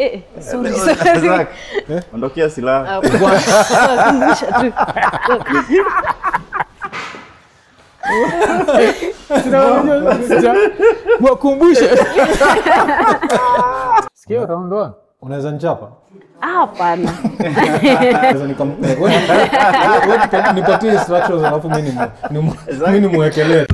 Eh, sorry, sorry. Zak, ondokea silaha. Ah, kumbusha tu. wakumbushe sikia round one unaweza nchapa Ah, Hapana. Naweza nikam- eh, wewe- wewe nipa- nipatie instructions alafu mi nimu- nimu- mi nimwekelee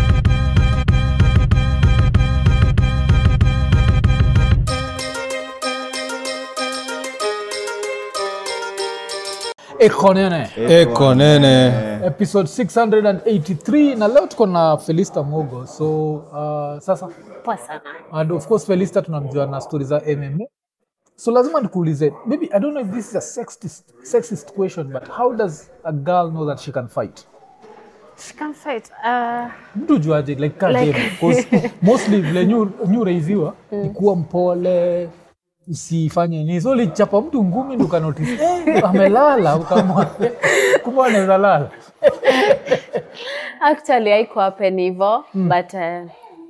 ekonene eko nene episode 683 na leo tuko na felista mogo so uh, sasa Poa sana. and of course felista tunamjua na stori za mma so lazima nikuulize maybe i don't know if this is a sexist, sexist question but how does a girl know that she can fight She can fight. Uh, mtu juaje like ka Like- game because mostly vile nyu nyu reiziwa ni kuwa mpole usifanye nini so ulichapa mtu ngumi ndo ukanotice eh, amelala ukamwa kumbe anaweza lala actually haiko happen hivo but uh,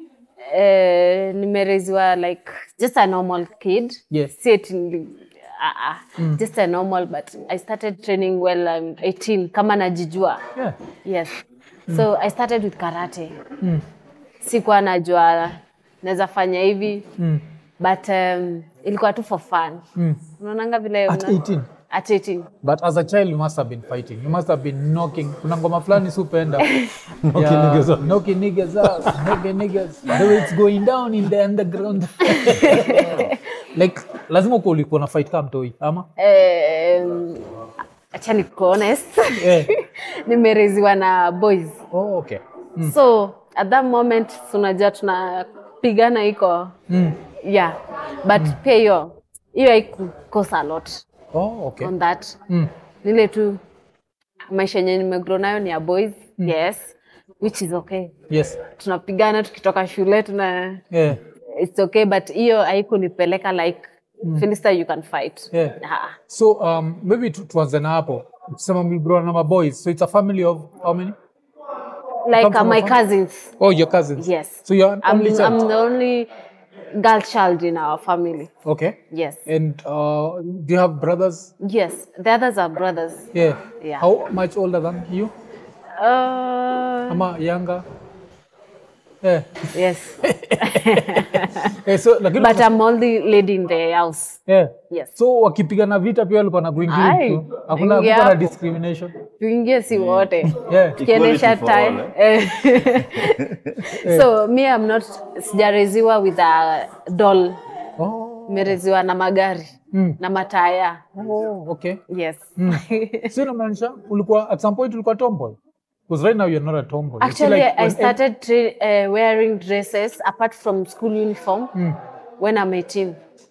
uh, nimereziwa like just a normal kid Yes. Si eti nili- ah, ah, just a normal but i started training well I'm 18 kama najijua yeah. yes so i started with karate sikuwa najua naweza fanya hivi mm. but um, ilikuwa tu for fun Mm. unaonanga vile At una- 18? at 18 but as a child you must have been fighting you must have been knocking kuna ngoma fulani supenda Knocking niggas out. knocking niggas out knocking niggas the way it's going down in the underground like lazima uko ulikuwa na fight kama mtoi ama um, acha ni honest Eh. nimereziwa na boys oh, okay so at that moment tunajua tunapigana iko mm. yeah but pia hiyo hiyo haikukosa a lot oh, okay on that mm. nile tu maisha yenye nimegrow nayo ni ya boys yes which is okay yes tunapigana tukitoka shule tuna yeah. it's okay but hiyo haikunipeleka like Philista you can fight Yeah. Ah. so um, maybe tu- tuanze na hapo sema mlibro na maboys so it's a family of how many like Come uh, from a my fam- cousins oh your cousins yes so you're an I'm, only child I'm the only girl child in our family okay yes and uh, do you have brothers yes the others are brothers yeah Yeah. how much older than you uh, ama younger yeah. yes Eh, so lakini but I'm only lady in the house yeah. yes so wakipigana vita pia walikuwa na Ai, kuingilia tu hakuna ingia hakuna hapo. discrimination tuingie si wote yeah tukiendesha Equality for time Eh. so me I'm not sijareziwa with a doll oh, nimereziwa na magari Mm. na mataya oh okay yes so inamaanisha ulikuwa at some point ulikuwa tomboy because right now you're not a tomboy You feel Actually, like I when- started tra- uh, wearing dresses apart from school uniform when I'm 18.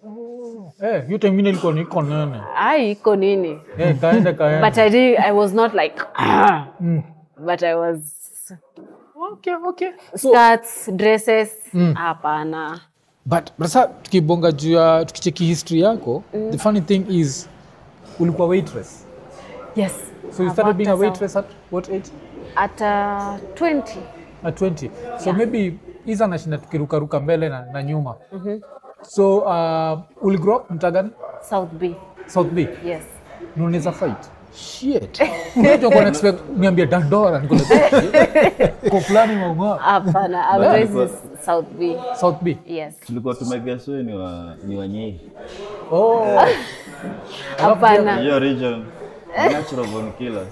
eh hiyo time ingine ilikuwa niko nene Ai, iko nini? eh kaenda kaenda But I did, I was not like, ah, Mm. but I was okay okay so skirts, dresses, hapana. but sasa tukibonga juu ya tukicheki history yako the funny thing is ulikuwa waitress Yes. so you I've started being a worked as waitress at what age At uh, 20. at 20 so maybe hiza nashinda tukirukaruka mbele na, na nyuma so uh, uligrow up mtagani South B. south b Yes. na unaweza fight shit unajua kwa expect niambie dandora niko like kwa fulani maunga Hapana, I'm raised in South B. south b Yes. tulikuwa tumegeswe ni wa ni wanyei oh Hapana. hiyo region natural born killers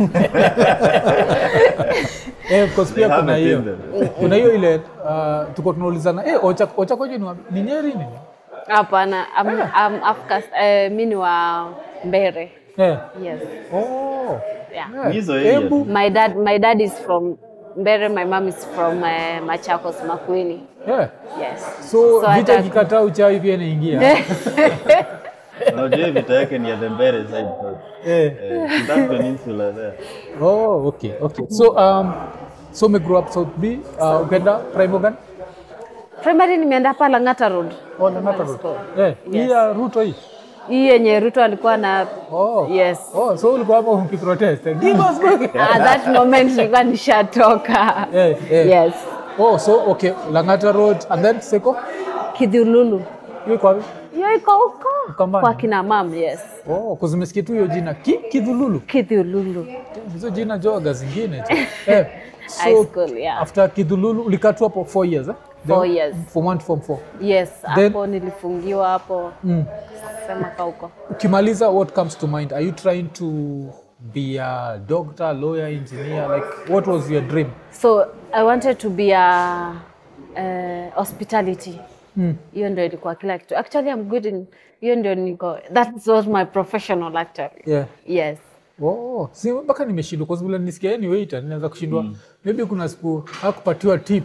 eh of course pia They have kuna a hiyo Tinder. kuna hiyo ile uh, tuko tunaulizana eh ocha ocha koje ni wa- ni nyeri nini Hapana, I'm, I'm Africa, uh, mi ni wa Mbere. eh Yes. oh Yeah. hizo area Embu. tu. My dad, my dad is from Mbere, my mom is from uh, Machakos, Makueni. yeah Yes. so, So vita hata- ikikataa uchawi pia inaingia unajua hii vita yake ni ya the Mbere side tu. eh Eh, that peninsula there oh okay okay so um so me grow up south b uh, ukaenda prime organ Primary nimeenda hapa Lang'ata Road. oh Lang'ata Road eh hii ya ruto hii Hii yenye Ruto alikuwa na oh Yes. oh so ulikuwa hapo ukiprotest give us back at that moment nilikuwa nishatoka. eh eh Yes. oh so okay langata road and then seko Kidhululu. hiyo iko wapi? hiyo iko huko Ukambani? kwa kina mam yes Oh, kuzimesikia tu hiyo jina Ki, Kidhululu. kidhululu Hizo jina joga zingine tu. eh, high so school yeah after Kidhululu ulikaa tu hapo 4 years eh? Four Then years. From 1 to form 4. yes Then- hapo nilifungiwa hapo Mm. sema ka huko Ukimaliza what comes to mind? Are you trying to be a doctor, lawyer, engineer? Like what was your dream? so i wanted to be a uh, hospitality hiyo ndio ilikuwa kila kitu actually i'm good in hiyo ndio niko that was my professional actually Yeah. yes Oh, si mpaka nimeshindwa kwa sababu nisikia yeye ni waiter, ninaweza kushindwa. Maybe kuna siku hakupatiwa tip.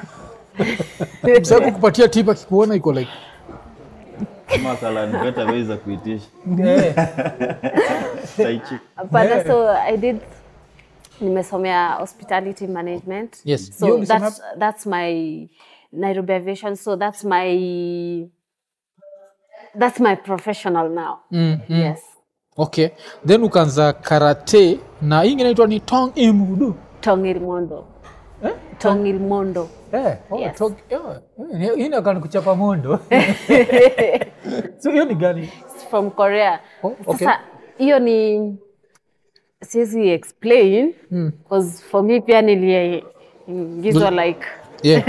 Sasa kukupatia tip akikuona iko like kama salad better ways za kuitisha eh, taichi Hapana, so I did nimesomea hospitality management. Yes. So Hiyo ulisomea that's that's my Nairobi aviation. So that's my that's my professional now. mm, mm. Yes. Okay. Then ukaanza karate na hii ingine inaitwa ni Tong Imudu. Tongil Mondo. Eh? Tongil Mondo. Eh, oh, Yes. tong, yeah. Eh, hii inakaa ni kuchapa mondo. so hiyo ni gani? It's from Korea. Oh, okay. Sasa hiyo ni siwezi explain because for me pia niliingizwa like Yeah.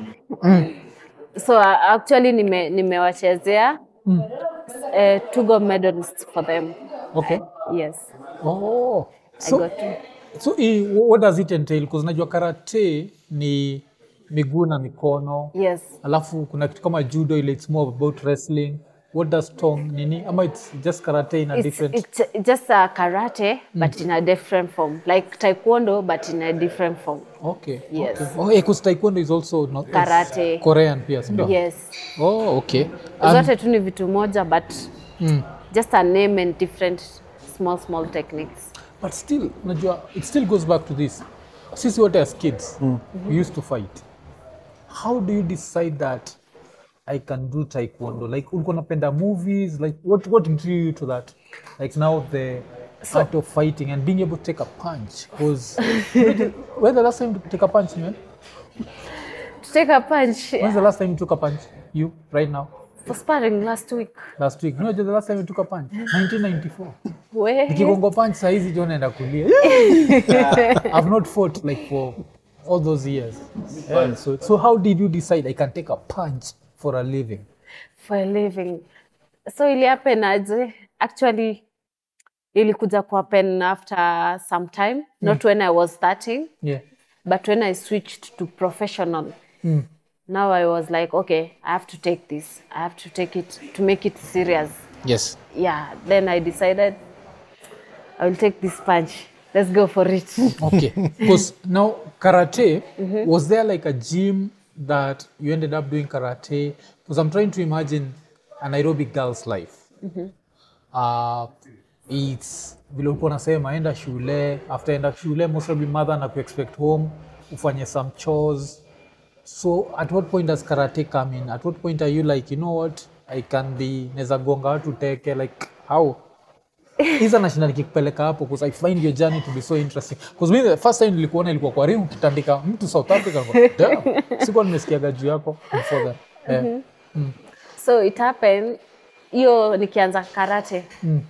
so uh, actually nime nimewachezea mm. uh, two gold medalists for them Okay. yes Oh. I So, got two. so hii, what does it entail? Because najua karate ni miguu na mikono. yes Alafu kuna kitu kama judo ile it's more about wrestling. What does tong nini? Ama it's just karate in a it's, different it's just a karate but in a different form like taekwondo but in a different form Okay. Yes. Okay. Oh, yeah, because taekwondo is also not it's Karate. Korean pia, si ndio? yes Oh, okay. Um, zote tu ni vitu moja but mm. just a name and different small small techniques But still, unajua, it still goes back to this. Sisi wote as kids, we used to fight. How do you decide that I can do taekwondo? Like, ulikuwa unapenda movies? Like, what, what drew you to that? Like now the art of fighting and being able to take a punch. Because when the last time you take a punch, man? to take a punch When's the last time you took a punch? You, right now? for sparring last week Last week. No, the last time you took a punch? 1994. we Nikigongo punch saizi jo naenda kulia. I've not fought like for all those years. Yeah, so, so how did you decide I can take a punch for a living? for a living so ili happen aje actually ilikuja ku happen after some time not when i was starting Yeah. but when i switched to professional now i was like okay i have to take this i have to take it to make it serious Yes. yeah then i decided i will take this punch let's go for it Okay. Because now karate, was there like a gym that you ended up doing karate? Because I'm trying to imagine a Nairobi girl's life. Uh, it's vile ulikuwa unasema enda shule after enda shule most probably mother na kuexpect home ufanye some chores so at what point does karate come in at what point are you like you know what i can be neza gonga watu teke like how hiza nashinda nikikupeleka hapo because i find your journey to be so interesting because me the first time nilikuona ilikuwa kwa ring ukitandika mtu south africa kwa damn sikuwa nimesikiaga juu yako before that yeah. so it happened hiyo nikianza karate Mm.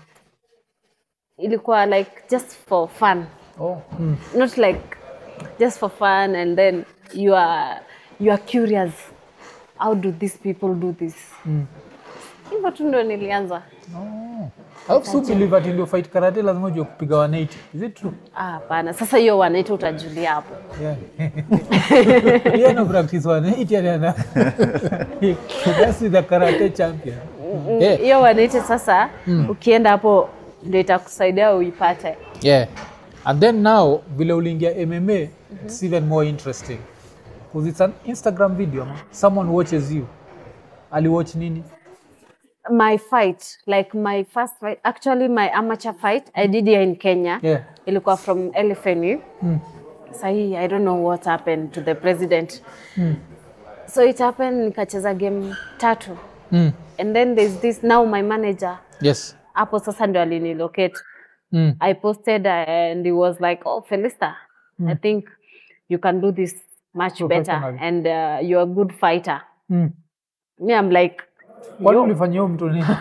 ilikuwa like just for fun oh. mm. not like just for fun and then you are you are curious how do these people do this hivyo tu ndo nilianza alafu si believe ati ndio fight karate lazima ujue kupiga 180 is it true Ah, hapana sasa hiyo wanaita utajulia hapo yeah yeah no practice 180 yani ana that's the karate champion yeah hiyo wanaita sasa ukienda hapo ndio itakusaidia uipate Yeah. And then now, vile uliingia MMA, it's even more interesting. Because it's an Instagram video. man. Someone watches you. Aliwatch nini? my fight like my first fight actually my amateur fight i did here in kenya Yeah. ilikuwa from LFNU sahii i don't know what happened to the president so it happened nikacheza game tatu Mm. and then there's this now my manager Yes. hapo sasa ndio alinilocate Mm. i posted uh, and he was like oh felista i think you can do this much better Professionally. and uh, you're a good fighter Mm. me i'm like kwani ulifanyia huyo mtu nini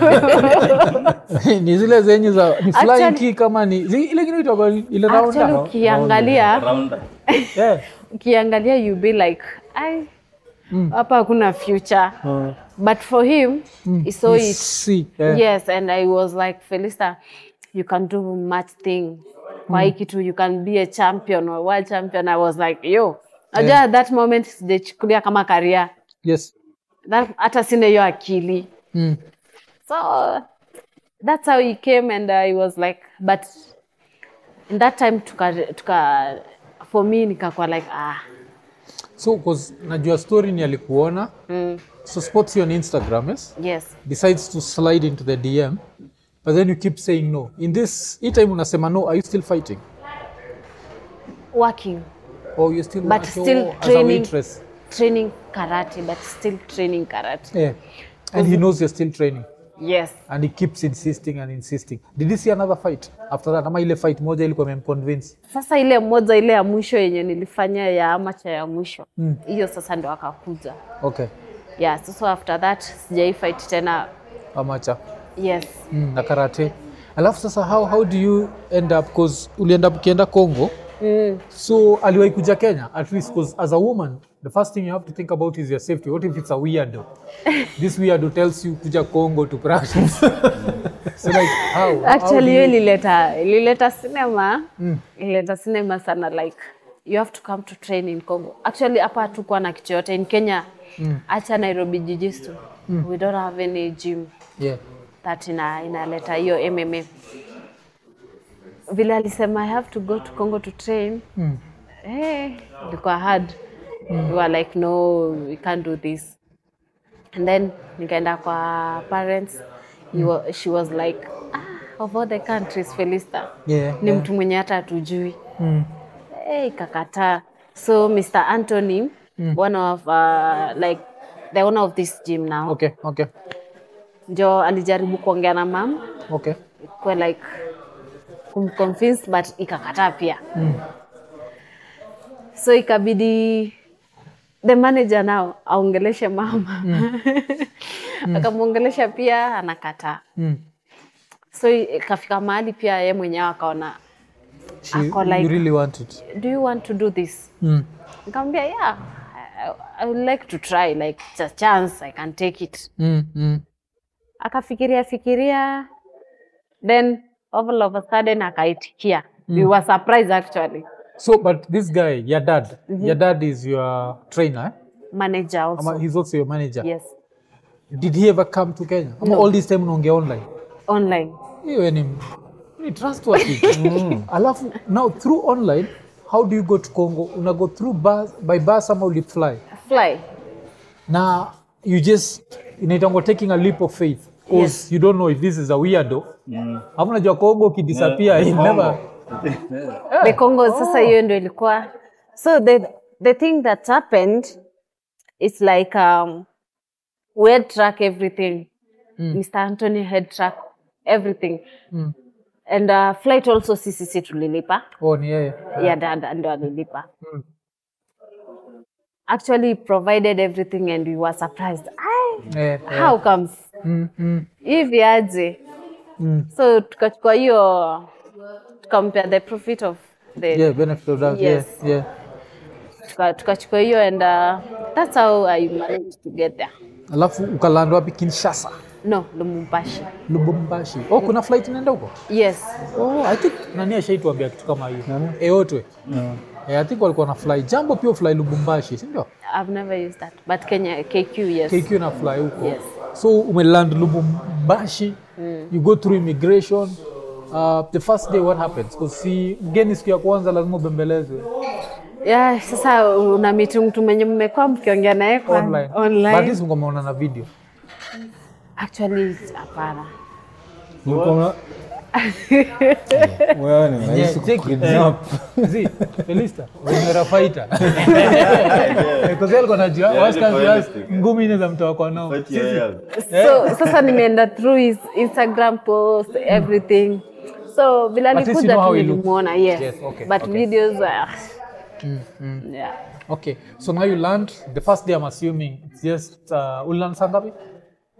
ni zile zenye za ni flying Actually- kick kama ni zi- ile kitu inaitwa ile actually rounder ukiangalia Rounder. yeah. ukiangalia you be like ai hapa hakuna future Uh, but for him he saw You it see, yeah. yes and i was like felista you can do much thing kwa hii kitu you can be a champion or world champion i was like yo najua Yeah. at that moment sijachukulia kama karia yes hata sina hiyo akili mm. so that's how he came and i was like but in that time tuka, tuka for me nikakuwa like ah so cause najua story ni alikuona mm, so spots you on instagram yes yes decides to slide into the dm but then you keep saying no in this hii time unasema no are you still fighting working or you still But working still as a training. waitress training karate but still training karate yeah and he knows you're still training yes and he keeps insisting and insisting did he see another fight after that ama ile fight moja ilikuwa imemconvince sasa ile moja ile ya mwisho yenye nilifanya ya amacha ya mwisho hiyo sasa ndo akakuja okay yeah so, so after that sijai fight tena amacha yes mm, na karate alafu sasa how, how do you end up cause ulienda ukienda congo mm. so aliwahi kuja kenya at least cause as a woman the first thing you have to think about is your safety what if it's a weirdo this weirdo tells you kuja congo to practice so like how, how do actually hiyo you, ilileta ilileta cinema ilileta cinema sana like you have to come to train in congo actually hapa hatukuwa na kitu yote in kenya acha nairobi jijistu we don't have any gym yeah that ina inaleta hiyo mma vile alisema i have to go to congo to train mm. eh, ilikuwa hard we were like no we can't do this and then nikaenda kwa parents he wa, she was like ah, of all the countries felista yeah, ni yeah. mtu mwenye hata hatujui Mm. hey, ikakataa so mr anthony one of uh, like the owner of this gym now okay okay ndio alijaribu kuongea na mam okay kwa like kumconvince but ikakataa pia mm. so ikabidi the manager nao aongeleshe mama akamwongelesha pia anakataa Mm. so ikafika mahali pia ye mwenyewe akaona She, Ako like- you really want it do you want to do this mm. nikamwambia yeah I, I would like to try like it's a chance i can take it Mm. Mm. akafikiria fikiria then all of a sudden akaitikia we were surprised actually so but this guy your dad your dad is your trainer eh? manager also Ama he's also your manager yes did he ever come to kenya ama No. all this time unaongea online online hiyo ni ni trustworthy alafu now through online how do you go to congo una go through bus, by bus ama ulifly fly na you just inaitangwa taking a leap of faith because Yes. you don't know if this is a weirdo mm. afu najua congo ukidisappear Yeah, yeah, Congo. never the Congo sasa hiyo ndio ilikuwa so the the thing that happened is like um, we had track everything Mr. Anthony had track everything Mm. and uh, flight also sisi tulilipa oh ni yeye ya dada ndo alilipa actually he provided everything and we were surprised Ai, Eh, eh. how comes Mm, mm, hivi aje mm. so tukachukua hiyo tukampea the profit of the yeah benefit of doubt Yes. yeah yeah tuka- tukachukua hiyo and uh, that's how I managed to get there. alafu ukaland wapi kinshasa No, Lumumbashi. lubumbashi oh kuna flight inaenda huko Yes. oh i think nani ashaituambia kitu kama hiyo eotwe yeah, i think walikuwa na fly jambo pia fly lubumbashi si ndio I've never used that. But Kenya KQ, yes. KQ na fly huko Yes. so umeland lubumbashi you go through immigration uh, the first day what happens because si mgeni siku ya kwanza lazima ubembelezwe Yeah, sasa una meet mtu mwenye mmekuwa mkiongea naye kwa online online. but this mkomeona na video Actually hapana. Mlikuwa mna- Wewe ni rahisi Yeah, take it. kukidnap. Zi, Felista, umera fighter. Because yeye alikuwa anajua Yeah, what's ni coming realistic. last, ngumi ile za mtoa kwa nao. Fight your health. So sasa nimeenda through his Instagram post, everything. So vile At least you alikuja know how tu he looks. nilimuona, yes. Yes, okay, But okay. videos were yeah. Okay, so now you learned the first day I'm assuming it's just uh, ulilearn saa ngapi?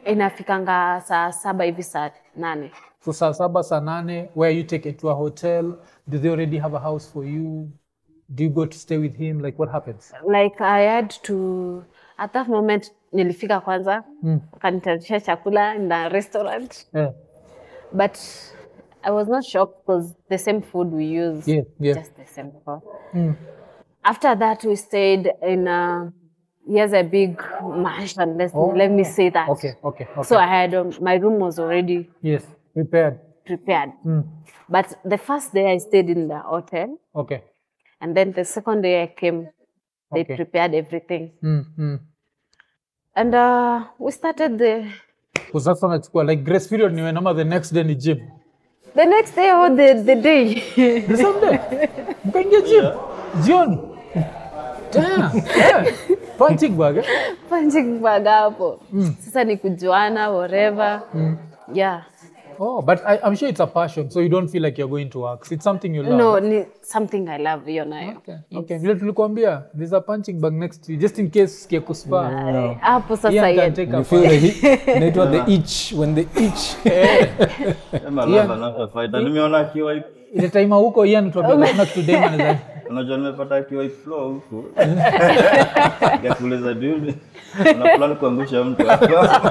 inafikanga saa saba hivi saa nane So saa saba, saa nane, where you take it to a hotel? Do they already have a house for you? Do you go to stay with him? Like what happens? like I had to at that moment nilifika kwanza mm. wakanitayarisha chakula in the restaurant Yeah. but I was not shocked because the same food we use Yeah, yeah. just the same food. After that we stayed in a he has a big mansion let's, let me say that Okay, okay, okay. so I had um, my room was already yes, prepared. prepared but the first day I stayed in the hotel Okay. and then the second day I came they Okay. prepared everything Mm, mm. and uh, we started the Kwa sasa nachukua like grace period ni when ama the next day ni gym. the next day or the, the day The same day. Mkaingia gym. Jioni. Damn. Yeah. Punching bag. eh? punching bag hapo sasa ni kujuana whatever yeah Oh, but I, I'm sure it's a passion, so you don't feel like you're going to work. It's something you love. no ni something I love hiyo nayo Okay. Okay. Vile tulikuambia, there's a punching bag next to you, just in case sikia kuspa. hapo sasa Ian can yeah. take You a feel the heat. Inaitwa the itch when the itch. Kama lava na fight. Na nimeona akiwa ile time huko Ian tuambia kuna kitu dem anaweza unajua nimepata akiwa flow huko. Ya kuuliza dude. Una plan kuangusha mtu hapa.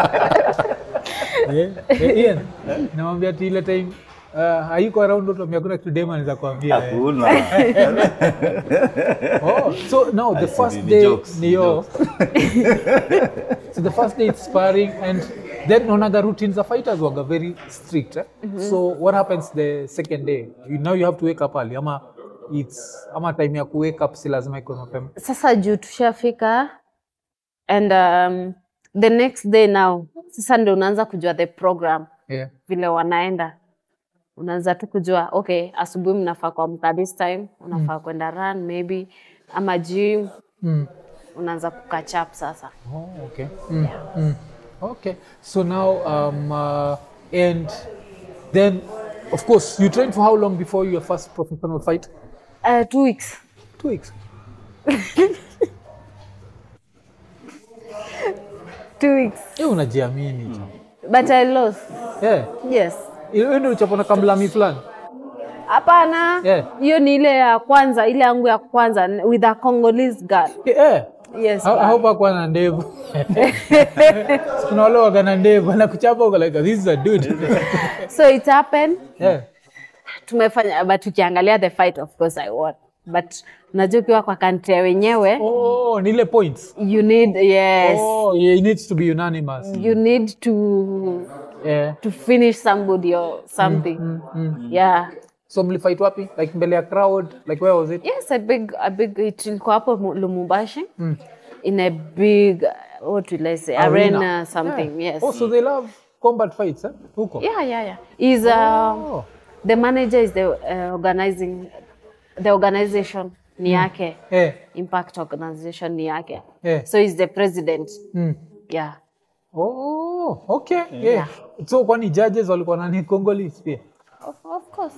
Eh, eh, Ian, namwambia ati ile time uh, hayuko around tuambia kuna kitu dem anaweza kuambia. eh. Hakuna. Oh, so now the see, first ni day jokes, ni ni yo. so the first day it's sparring and then onaga routines the fighters waga very strict eh? so what happens the second day you, now you have to wake up early ama it's ama time ya ku wake up si lazima iko mapema sasa juu tushafika and um, the next day now sasa ndio unaanza kujua the program yeah. vile wanaenda unaanza tu kujua okay asubuhi mnafaa kuamka this time unafaa kwenda run maybe ama gym mm. unaanza kukachap sasa Oh, okay. Mm. Mm. Okay. So now, um, uh, and then, of course, you trained for how long before your first professional fight? uh, two weeks Two weeks. two weeks Eh, unajiamini. but I lost Yeah. yes Hiyo ndio ulichapona kamlami fulani. hapana Yeah. hiyo ni ile ya kwanza ile yangu ya kwanza with a Congolese girl Eh. yes Ha- but- Haupa kuwa na ndevu. Kuna wale waga na ndevu anakuchapa uko like this is a dude. so it happened Yeah. tumefanya but ukiangalia the fight of course I won but unajua ukiwa kwa country ya wenyewe Oh, ni ile points. you need yes Oh, yeah, it needs to be unanimous. you need to Yeah. to finish somebody or something yeah So mlifight wapi? Like mbele ya crowd? Like where was it? yes a big a big it ilikuwa hapo Mu- Lumumbashi in a big uh, what will I say arena, something Yeah. yes Oh, so they love combat fights, eh? Huko. yeah yeah yeah is uh, Oh. the manager is the uh, organizing the organization ni yake Eh. impact organization ni yake Eh. so he's the president Mm. yeah Oh, okay. Yeah. So kwani judges walikuwa nani Congolese pia? of, of course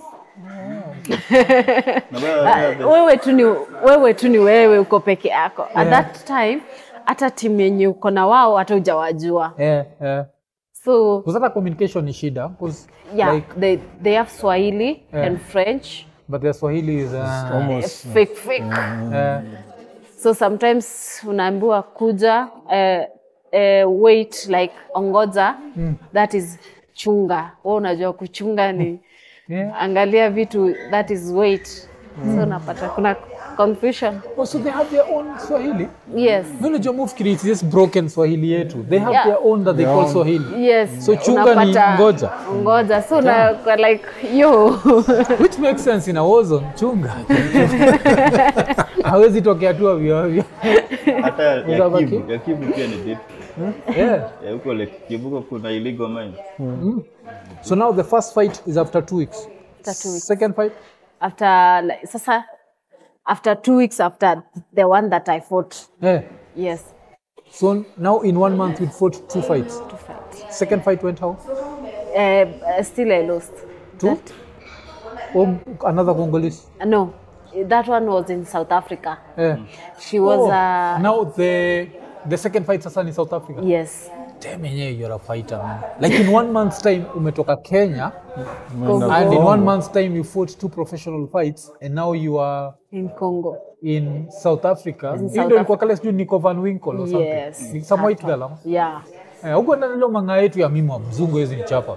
Na bado wewe tu ni wewe tu ni wewe uko peke yako at Yeah. that time hata timu yenye uko na wao hata hujawajua Eh, eh. so Because hata communication ni shida. Because yeah like, they, they have swahili Yeah. and french but their Swahili is uh, Almost. fake fake uh, so sometimes unaambiwa kuja uh, uh, wait like ongoza that is chunga we unajua kuchunga ni yeah. angalia vitu that is wait so unapata kuna confusion Oh, so they have their own Swahili. yes Mimi najua mufkiri it's just broken Swahili yetu. They have Yeah. their own that they Their call own. Swahili. yes So chunga ni unapata- ngoja. ngoja so una kwa like yo Which makes sense in a war zone. Chunga. Hawezi tokea tu ovyo ovyo. hata ya Uzabaki? Kivu, ya Kivu pia ni deep. Yeah. Ya huko Lake Kivuko kuna illegal mine. So now the first fight is after two weeks. After two weeks. Second fight? after like, sasa after two weeks after the one that I fought Yeah. yes So now in one month we fought two fights. to fight Second fight went how? uh, uh, still I lost Two? Oh, another Congolese. Uh, no that one was in South Africa Yeah. she was Oh, uh, now the the second fight sasa in South Africa. yes damn yenyewe you're a fighter man like in one month's time umetoka kenya Umeenda and in Congo. one month's time you fought two professional fights and now you are in Congo. in south africa In Hii South ndio ilikuwa kale sijui nico van winkle or something Yes. Ni some white girl ama? Yeah. Eh, huko ndani ndio manga yetu ya mimi wa mzungu hizi ni chapa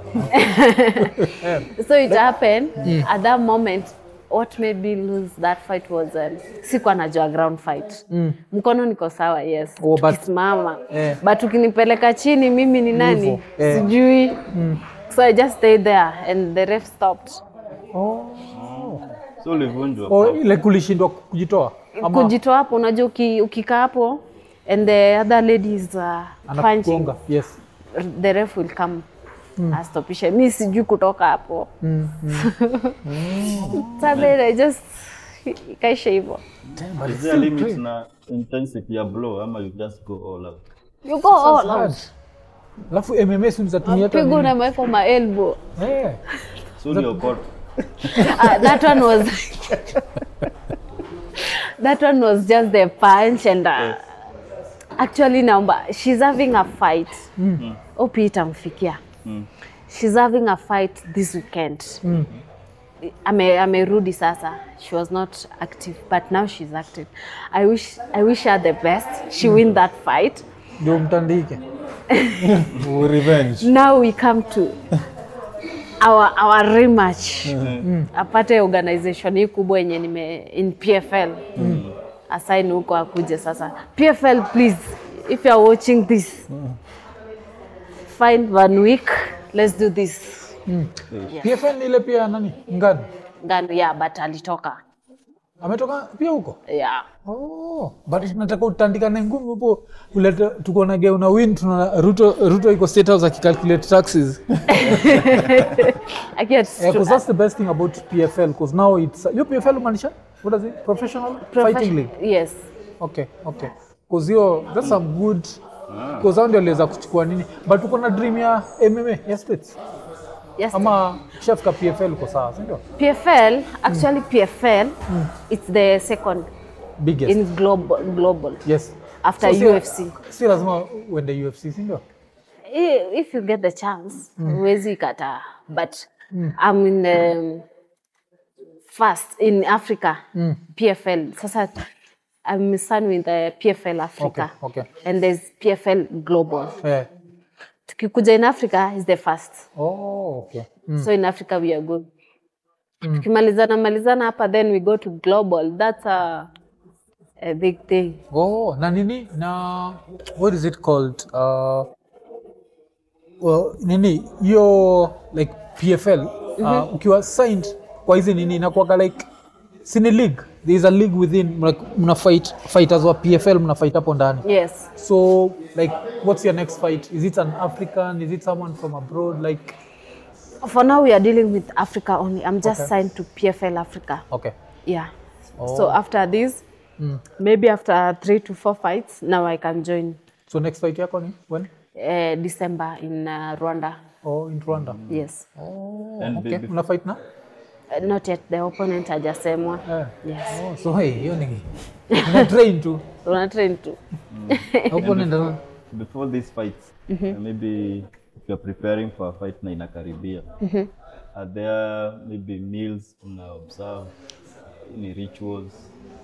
So it happened at that moment. What made me lose that fight was um, sikuwa najua ground fight. Mkono niko sawa, yes. Oh, but- Tukisimama. Eh. But ukinipeleka chini mimi ni nani? Hivyo, eh. Sijui. So I just stayed there and the ref stopped. So ulivunjwa. oh, ile kulishindwa kujitoa ama Kujitoa hapo unajua uki, ukikaa hapo and the other lady is uh, punching. anakugonga yes The ref will come astopishe. Mi sijui kutoka hapo. So then I just ikaisha hivyo. Is there a limit na intensity ya blow ama you just go all out? You go all out. alafu mms mzatumia hata Pigo nini? unameweka ma elbow. Eh, So uliokota. Ah, that one was that one was just the punch and uh, actually naomba she's having a fight mm. opi itamfikia she's having a fight this weekend ame amerudi sasa she was not active but now she's active i wish i wish her the best she win that fight ndio mtandike Oh, revenge now we come to our, our rematch apate organization hii kubwa yenye nime in pfl asaini huko akuje sasa pfl please if you are watching this find one week let's do this pfn ni ile pia nani ngani ngano yeah but alitoka ametoka pia huko yeah Oh, but nataka utandikane ngumi hapo ulete tuko na geu na win tuna Ruto Ruto iko state house akicalculate taxes I get yeah, because that's the best thing about PFL because now it's your PFL maanisha what is it professional fighting league yes okay okay because hiyo that's some good because hao ndio aliweza kuchukua nini but uko na dream ya MMA ya states yes ama kishafika PFL uko sawa si ndio pfl actually pfl it's the second biggest in global global yes after si- UFC. si lazima uende UFC si ndio I- if you get the chance huwezi kataa but I'm in the first in Africa PFL sasa I'm son with the PFL Africa Okay, okay. and there's PFL Global eh tukikuja in Africa is the first oh okay so in Africa we are good tukimalizana malizana hapa then we go to global that's a, a big thing Oh, na nini na what is it called? Uh, well, nini hiyo like PFL uh, ukiwa signed kwa hizi nini inakuwaga like sini league there is a league within like, mna fight fighters wa PFL mna fight hapo ndani yes so like what's your next fight is it an African is it someone from abroad like for now we are dealing with Africa only I'm just signed to PFL Africa okay Yeah. So after this, maybe after three to four fights, now I can join so next fight yako ni when uh, December in uh, Rwanda. oh in Rwanda Yes. And okay be- mna fight na Uh, not yet. The opponent hajasemwa. eh. Yes. oh, so hey hiyo ni una train tu Tuna train tu. opponent ana- before these fights, uh, maybe if you're preparing for a fight na inakaribia, are there maybe meals una observe, any rituals?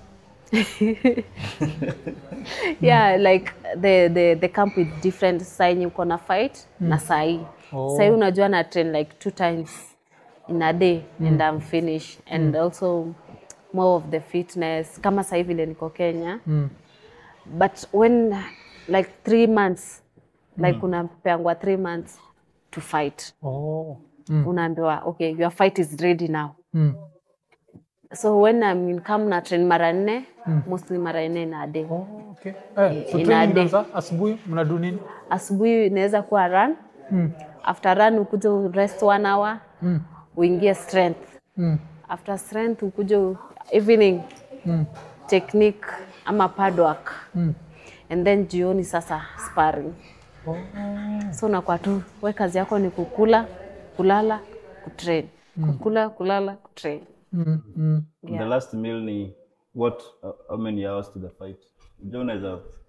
Yeah, like the the the camp with different saa yenye uko na fight na saa hii. Oh. Saa hii unajua na train like two times in a day and I'm finished and also more of the fitness kama saa hii vile niko Kenya. But when like three months like unapeangwa three months to fight oh unaambiwa okay your fight is ready now mm. so when I'm in camp na train mara nne mostly mara nne in a day Oh, okay. Eh, so In a training day. inaanza asubuhi mnadu nini? asubuhi inaweza kuwa run Mm. after run ukuje rest one hour Mm. uingie strength Mm. after strength ukuje u- evening Mm. technique ama pad work Mm. and then jioni sasa sparring Oh. so unakuwa tu we kazi yako ni kukula kulala kutrain kukula kulala kutrain Mm. Mm. The last meal ni what, uh, how many hours to the fight? Unajua unaweza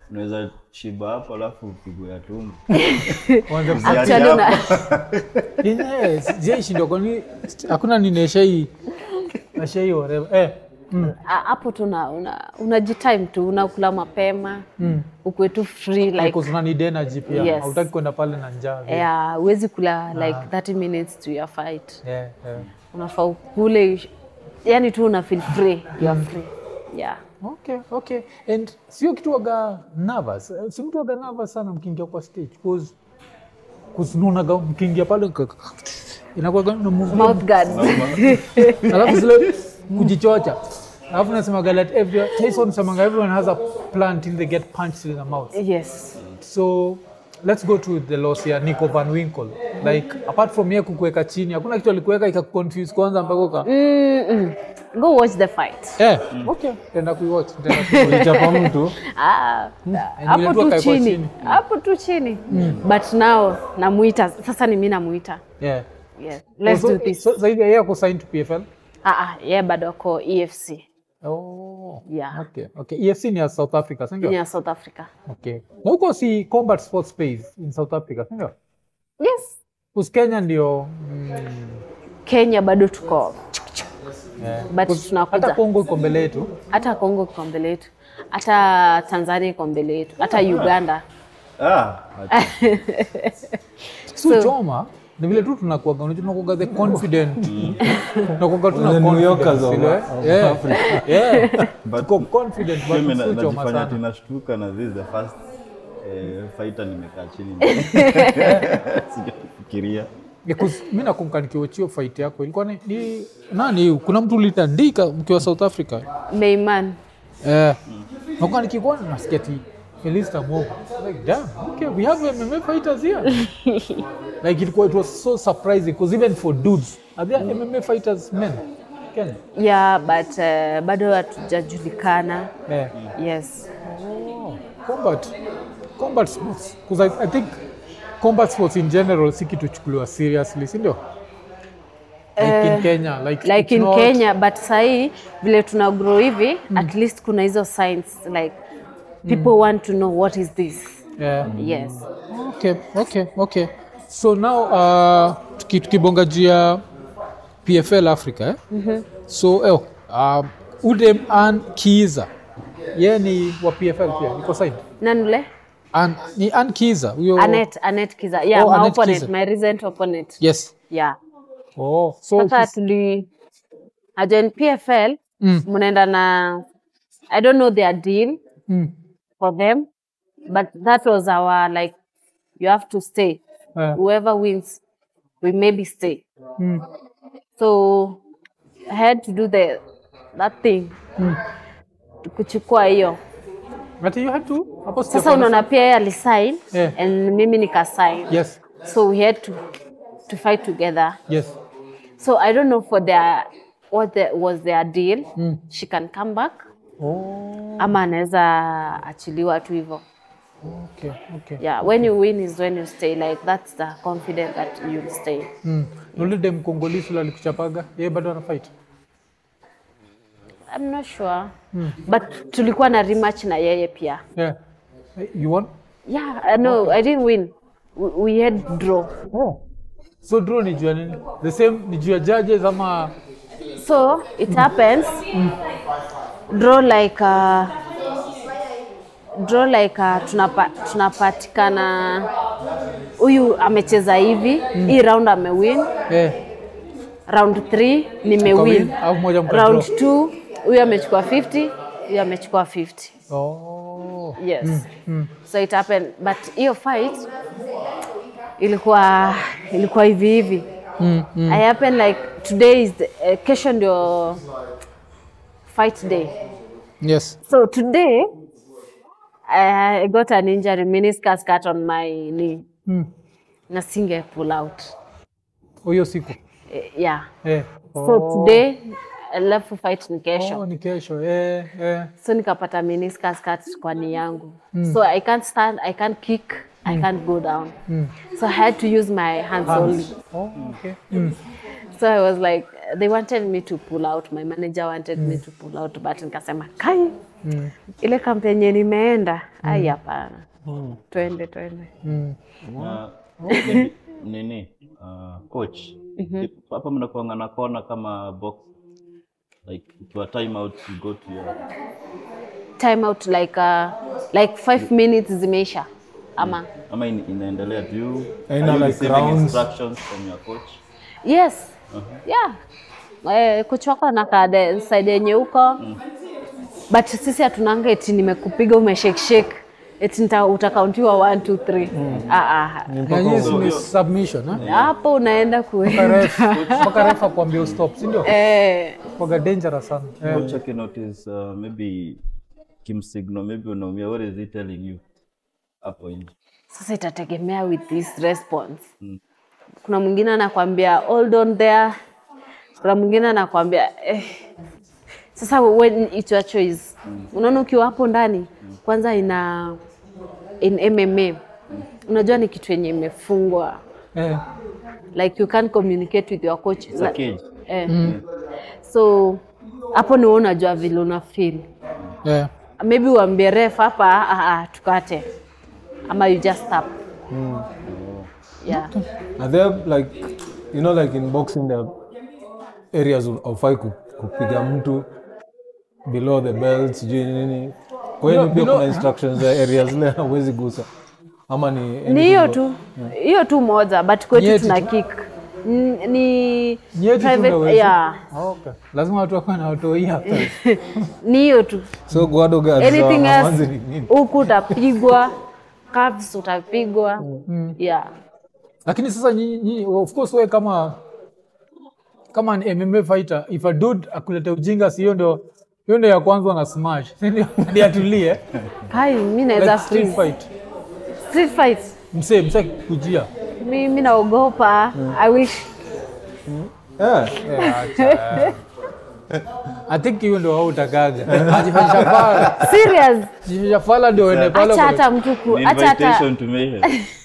unaweza shiba hapo alafu upigwe ya tumbo Kwanza Ziadi Actually, na- hapo. yenyewe sijaishindwa kwani hakuna nineshai nashai whatever eh mm. Ah, hapo tu una- una- unajitime tu unakula mapema Mm. ukwe tu free like Because una need energy pia Yes. hautaki kwenda pale na njaa vile. yeah, huwezi kula like 30 minutes to your fight yeah, yeah. unafaa ukule yani tu una feel free you are free yeah Okay, okay. And sio kitu waga nervous. Eh, Si mtu waga nervous sana mkiingia kwa stage cause cause unaonaga mkiingia pale ka- inakuwa na movement mouth guards alafu zile kujichocha alafu nasemaga that every Tyson semaga everyone has a plan till they get punched in the mouth yes so let's go to the loss ya Nico Van Winkle like apart from yeye kukuweka chini hakuna kitu alikuweka ikakuconfuse kwanza mpaka uka Mm-mm. go watch the fight eh okay tenda kuiwatch tenda kuiwatch ulichapa mtu Ah, vile hapo tu tu akaekwa chini chini. hapo tu chini but now namuita sasa ni mi namuita yeah yes. let's so, do this so, zaidi ya yeye ako signed to PFL ah, ah, yeah, bado ako efc oh Yeah. okay okay EFC ni ya South Africa si ndio ya south africa okay na huko si combat sports space in South Africa si ndio yes Kus Kenya ndio mm, kenya bado tuko yeah. But Kus- tunakuja. hata Kongo iko mbele yetu hata congo iko mbele yetu hata tanzania iko mbele yetu hata uganda Ah, si choma ni vile tu tunakuaga unajua tunakuaga the confident tunakuaga tuna The New Yorkers confidence of- ile. of yeah yeah but tuko confident but mimi na- si choma najifanya sana tinashtuka na this is the first eh, fighter nimekaa chini sijafikiria Because mi nakumbuka nikiwachio fight yako ilikuwa ni, ni nani kuna mtu ulitandika mkiwa South Africa meiman eh nakumbuka nikikuwa nasikia ti Felista Mogo like damn okay we have MMA fighters here like ilikuwa it was so surprising because even for dudes are there MMA fighters men Kenya yeah but uh, bado hatujajulikana eh yes oh, combat combat sports because I, I think combat sports in general si kitu chukuliwa seriously si ndio like in Kenya like, like it's in not- kenya but sahii vile tuna grow hivi at least kuna hizo signs like people want to know what is this yeah. yes Okay, okay, okay. So now uh, tuki- tukibonga juu ya PFL Africa eh? mm-hmm. So eh, um, Udem Ann Kiza yeye ni wa PFL pia niko side. nanule An, ni Ann Kiza huyo. anet anet kiza yeah Oh, my Annette opponent Kiza. my recent opponent Yes. yeah Oh, so sasa he's- tuli ajoin pfl Mm. mnaenda na i don't know their deal mm, for them but that was our like you have to stay eh, whoever wins we maybe stay mm, so i had to do the that thing mm. kuchukua hiyo But you had to hapo sasa sijapata- unaona pia yeye alisign Yeah. and mimi nikasign Yes. so we had to to fight together Yes. so i don't know for their what the, was their deal Mm. she can come back Oh, ama anaweza achiliwa tu hivyo okay, okay. yeah when you win is when you stay like that's the confidence that you'll stay Mm. Nule dem Kongolisi yule alikuchapaga yeye bado ana fight. i'm not sure but tulikuwa na rematch na yeye pia Yeah. Eh, You won? yeah uh, no i didn't win we, we had draw Oh. So draw ni juu ya nini? The same ni juu ya judges ama so it happens draw like uh, draw like uh, tunapa, tunapatikana huyu amecheza hivi hii round amewin eh, round 3 nimewin Ukawin, au moja mka round draw? 2 huyu amechukua 50 huyu amechukua 50 Oh. yes so it happened but hiyo fight ilikuwa ilikuwa hivi hivi Mm, mm. i happen like today is the, uh, kesho ndio fight day Yes. so today I got an injury meniscus cut on my knee Mm. na singe pull out Hiyo siku. Eh, yeah Eh. so today alafu fight ni kesho Oh, ni kesho. Eh, eh. so nikapata meniscus cut kwa ni yangu so i can't stand i can't kick i can't go down so i had to use my hands, only Oh, okay. Mm. so i was like they wanted me to pull out my manager wanted me to pull out but nikasema kai ile kambi yenye nimeenda ai hapana twende twende Na maybe nini uh, coach hapa mnakuanga na kona kama box like to a time out you go to your time out like uh, like five minutes zimeisha ama ama in, inaendelea do you Aina are you like receiving rounds? instructions from your coach yes yeah eh, kuchoka na kade side yenye huko but sisi hatunanga eti nimekupiga umeshekeshek eti nita- utakauntiwa 1 2 3 ah ah Na nyinyi si ni submission eh? hapo unaenda Mpaka kuenda ref mpaka ref akwambia stop si ndio eh, kwaga dangerous sana Eh. coach akinotice uh, maybe kimsignal maybe unaumia what is he telling you hapo nje sasa itategemea with this response kuna mwingine anakwambia hold on there kuna mwingine anakwambia eh. sasa when it's your choice unaona ukiwa hapo ndani kwanza ina in mma unajua ni kitu yenye imefungwa Eh. like you can't communicate with your coach It's a cage. eh. so hapo ni wewe unajua vile una feel Eh. maybe uambie ref hapa ah, ah, tukate ama you just stop yeah Are there like you know like in boxing there are areas aufai kupiga mtu below the belt sijui nini kwa hiyo Below- pia below- kuna instructions za areas zile hauwezi gusa ama ni ni anything hiyo but- tu hiyo tu moja but kwetu Nyeti tuna tu. kick N- ni Nyeti tu ndio private huwezi? yeah Ah, okay. lazima watu wakuwa na watoi hapa ni hiyo tu so guado guards anything za Amanzi else ni nini huku utapigwa calves utapigwa yeah lakini sasa nyinyi nyinyi- of course wewe kama kama ni MMA fighter if a dude akulete ujinga si hiyo ndio hiyo ndio ya kwanza na smash si ndio ndio atulie hai mi naweza like street freeze. fight street fight msee msee kujia mi mi naogopa i wish yeah. I think hiyo ndio wao utakaga ajifanyisha pala serious jifanyisha pala ndio ende pale acha kwa- hata mtu ku, Ni acha hata invitation to mayhem.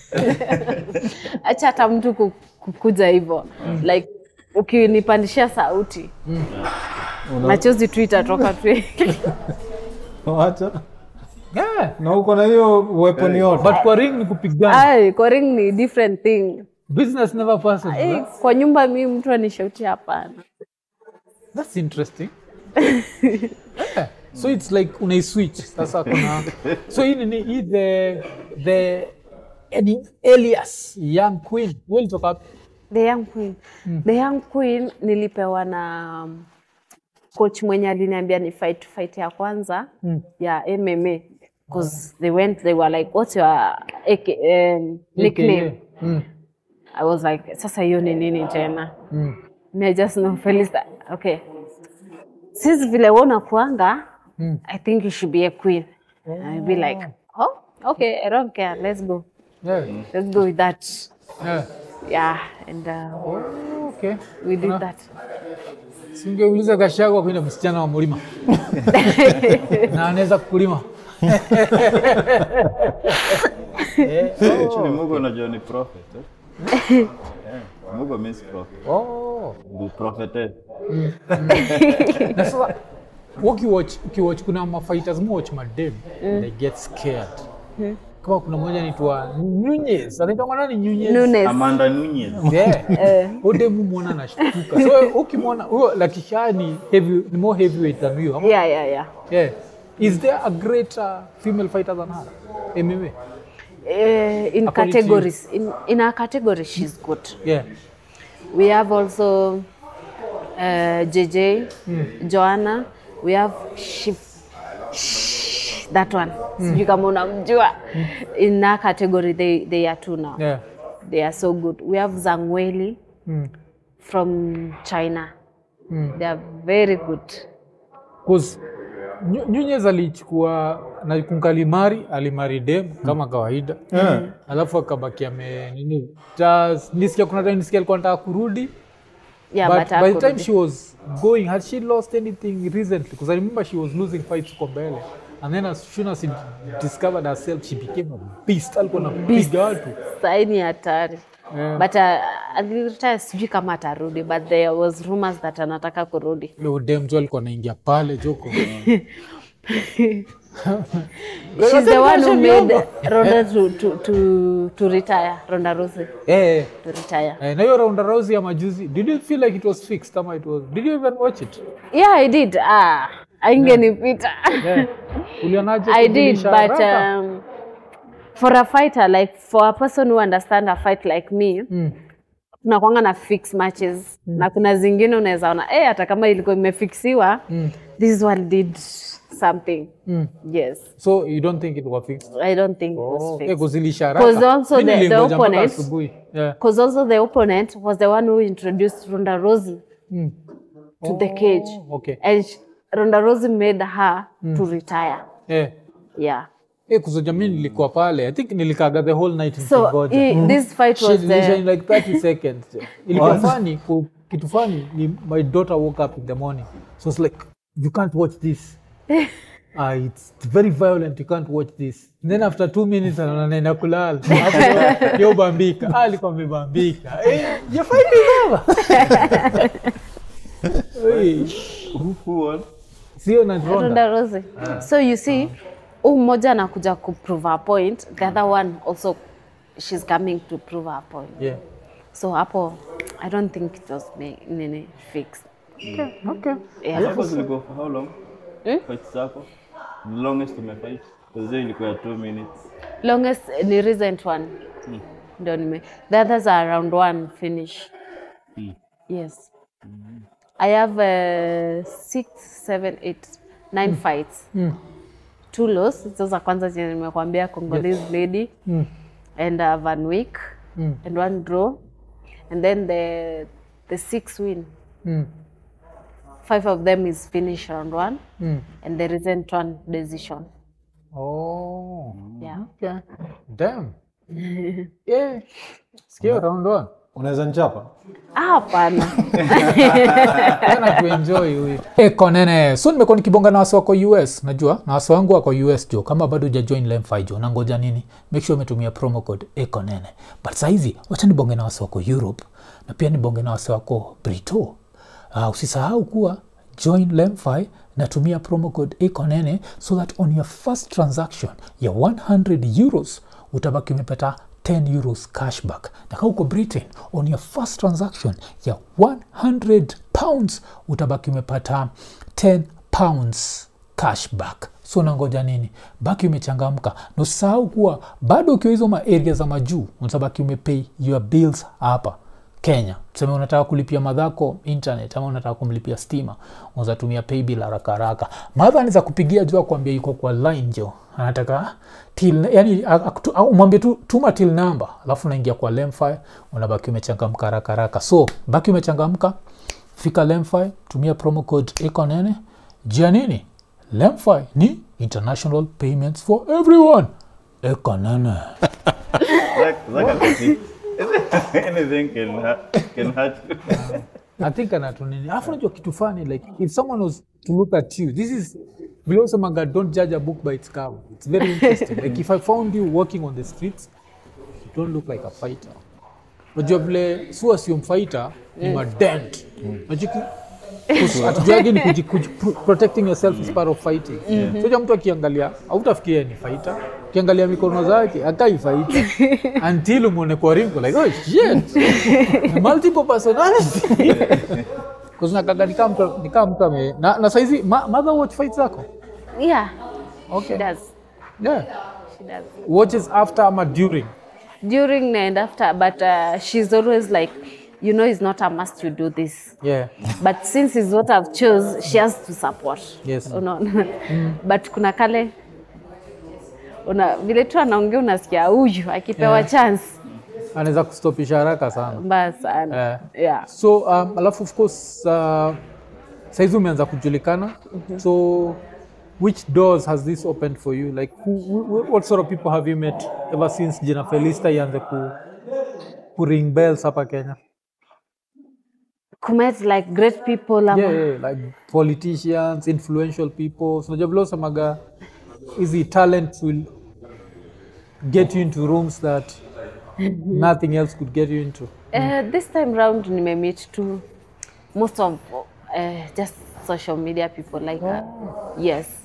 acha hata mtu ku- kukuja hivyo like ukinipandishia sauti machozi tu itatoka tu Wacha. Yeah. na uko na hiyo weapon yote but kwa ring ni kupigana Ai, kwa ring ni different thing business never passes Eh, bro. kwa nyumba mi mtu anishautia hapana that's interesting yeah. so it's like unaiswitch sasa kuna so hii ni hii the the any alias young queen wewe ulitoka wapi the young queen the young queen nilipewa na um, coach mwenye aliniambia ni fight fight ya kwanza ya MMA because they went they were like what's your AK, um, nickname Mm. I was like sasa hiyo ni nini tena Mm. Me, I just know Felista okay since vile wewe unakuanga I think you should be a queen I'll be like oh okay I don't care let's go Yeah. let's go with that Yeah. yeah and uh, Oh, okay. we did Ah. that Singeuliza Gachagua kwenda msichana wa mlima na anaweza kukulima. Actually, Mungu unajua ni prophet. Eh? yeah. Mungu means prophet. Oh. The prophetess. Na sasa ukiwatch ukiwatch kuna mafighters watch madem they get scared. Kama kuna mmoja anaitwa Nunez, anaitwa nani Nunez? Nunes Amanda Nunez. Yeah. Ode muona anashtuka. So ukimwona huyo Lakisha ni heavy ni more heavyweight than you. ama? yeah yeah yeah Yeah. Is there a greater female fighter than her? MMA. uh, in According to you. categories in, in our category she's good Yeah. we have also uh, JJ Joanna we have Shif Shh, that one sijui kama unamjua in our category they, they are two now Yeah. they are so good we have Zangweli Mm. from China they are very good Cause Nyu- Nunez alichukua na kunkalimari alimari dem kama kawaida Yeah. alafu akabaki ame nini just nisikia kuna time nisikia alikuwa anataka kurudi yeah but but, by the time hakurudi. she was going had she lost anything recently because i remember she was losing fights huko mbele and then as soon as she discovered herself she became a beast alikuwa napiga watu Sahi ni hatari Yeah. but uh, aliretire sijui kama atarudi but there was rumors that anataka kurudi leo dem jo alikuwa anaingia pale joko She's the one who made Ronda to, to, to, to retire, Ronda Rousey Eh, to retire. eh, na hiyo Ronda Rousey ya majuzi, did you feel like it was fixed ama it was? Did you even watch it? Yeah, I did. Ah, aingenipita. Yeah. Ulionaje I did, kujulisha but haraka? um, for a fighter, like for a person who understand a fight like me, Mm. tunakwanga na fix matches na kuna zingine unaweza ona eh, hata kama ilikuwa imefixiwa Mm. this one did something. Mm. Yes, So you don't think it was fixed? I don't think it was Oh, fixed. eh, kuzilisha haraka. Because also Mimi the- the nilingoja mpaka opponent- asubuhi. Yeah. Because also the opponent was the one who introduced Ronda Rousey Mm. to the cage, Oh, okay. and sh- Ronda Rousey made her to retire. Eh. Yeah. Eh, kuzoja mi nilikuwa pale i think nilikaga the whole night So nikingoja. i- this fight Shit, was ilisha the in like 30 seconds ilikuwa funny ku- kitu funny ni my daughter woke up in the morning so it's like you can't watch this uh, it's very violent you can't watch this And then after two minutes anaona naenda kulala Hapo ndio- ndio bambika ah, alikuwa amebambika eh, jafai Who, who won? sio na Ronda. Ronda Rousey. So you see, huu mmoja anakuja kuprove her point, the other one also she's coming to prove her point. yeah So hapo I don't think it was me, nini fixed. okay Yeah. Zako zilikuwa for how long? Fights zako? The longest umefight? Because hiyo ilikuwa ya 2 minutes. Longest ni recent one. Ndio nime. The others are around one finish. Yes. I have uh, six, seven, eight, nine fights. Two loss. Hizo za kwanza zenye nimekuambia Congolese lady Mm. and uh, Van Wyk Mm. and one draw. And then the the six win. mm. Five of them is finish round one Mm. and the recent one decision. oh Yeah. okay damn yeah sikio round one unaweza nchapa Ah, hapana. tena tuenjoy huyu eko nene so nimekuwa nikibonga na wasi wako us najua na wasi wangu wako us jo kama bado ujajoin lemfi jo nangoja nini make sure umetumia promo code eko nene but sahizi wacha nibonge na wasi wako europe na pia nibonge na wasi wako brito uh, usisahau kuwa join lemfi natumia promo code ekonene so that on your first transaction ya 100 euros utabaki umepata 10 euros cashback na kama uko britain on your first transaction ya 100 pounds utabaki umepata 10 pounds cashback so nangoja nini baki umechangamka na usisahau kuwa bado ukiwa hizo maaria za majuu utabaki umepay your bills hapa kenya tuseme unataka kulipia madhako internet ama unataka kumlipia stima unazatumia paybill haraka haraka madha anaweza kupigia juu akuambia yuko kwa line jo anataka till yani akutu- au umwambie tu tuma till number alafu unaingia kwa lemfi unabaki umechangamka haraka haraka so baki umechangamka fika lemfi tumia promo code ekonene jia nini lemfi ni international payments for everyone ekonene Zach, Zach akati- Anything can, ha- can hurt you. I think anatunini alafu najua kitu fani like if someone was to look at you this is vile usemaga don't judge a book by its cover it's very interesting like if i found you walking on the streets you don't look like a fighter najua vile sua sio mfighter ni madent najiki atujuagi ni kuji, kuji, pro- protecting yourself is part of fighting soja mtu akiangalia autafikiria ni fighter ukiangalia mikono zake akai fighter until umwone kwa ringo like oh shit multiple personality kuzinakaga nikaa mtu nikaa mtu ame na, na saizi ma, mother watch fights zako Yeah, okay she does. yeah She does. watches after ama during During and after, but uh, she's always like, you know, it's not a must you do this. yeah But since it's what I've chose, she has to support. Yes. Unaona? But kuna kale una vile tu anaongea unasikia huyu akipewa Yeah. chance anaweza kustopisha haraka sana mbaya sana. Yeah. Yeah. so um, alafu of course uh, saizi umeanza kujulikana so which doors has this opened for you like who, who, what sort of people have you met ever since jina felista ianze ku, ku ring bells hapa kenya Kumet like great people ama yeah, yeah, like politicians influential people so unajua vile usemaga hizi talent will get you into rooms that nothing else could get you into Uh, this time round nimemeet to most of uh, just social media people like uh, yes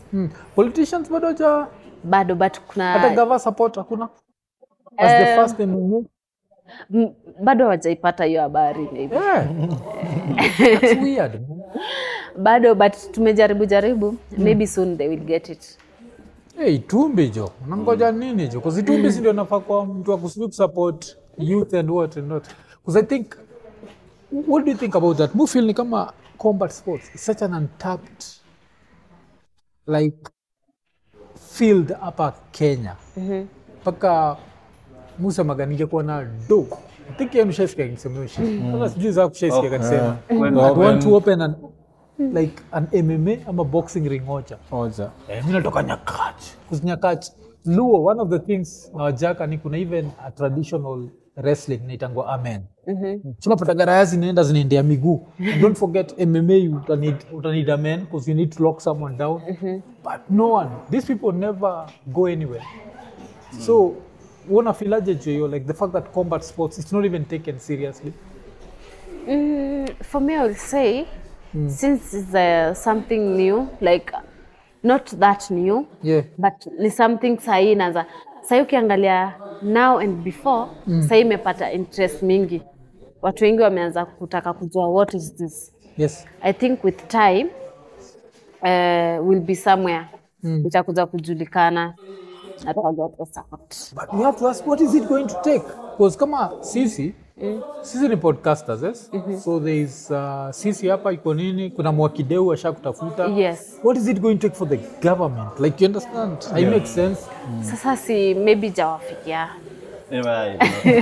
Mm. Politicians bado haja bado but hata kuna gava support hakuna as the Eh, first MMU. m- bado hawajaipata hiyo habari maybe. Yeah. That's weird. man. bado but tumejaribu jaribu maybe soon they will get it Hey, Itumbi jo, unangoja nini jo? Because Itumbi si ndio nafaa kwa mtu wa kusudi support youth and what and what. Because I think, what do you think about that? Mu feel ni kama combat sports is such an untapped like field hapa Kenya. Mpaka musemaga ningekuwa na do. I think yeye mshaisikia akisema hiyo shit. Sasa sijui za kushaisikia akisema. When I Open- want to open an like an MMA ama boxing ring moja. Oja. Eh, mi natoka Nyakach. Because Nyakach, Luo, one of the things na wajaka ni kuna even a traditional wrestling inaitangwa amen. Tunapata garaya zinaenda zinaendea miguu. And don't forget MMA utanid, utanid amen because you need to lock someone down. But no one, these people never go anywhere. So, una filaje jo like the fact that combat sports it's not even taken seriously. Mm, for me, I will say, since it's uh, something new, like not that new, Yeah. but ni something sahii inaanza sahii ukiangalia now and before mm. sahii imepata interest mingi watu wengi wameanza kutaka kujua what is this Yes. i think with time uh, will be somewhere mm. itakuja kujulikana na tutajua tu support. But we have to ask what is it going to take? Because kama sisi sisi ni podcasters yes? So there is uh, sisi hapa iko nini, kuna mwakideu asha kutafuta. Yes. What is it going to take for the government? Like you understand? I make sense. sasa si maybe jawafikia Never,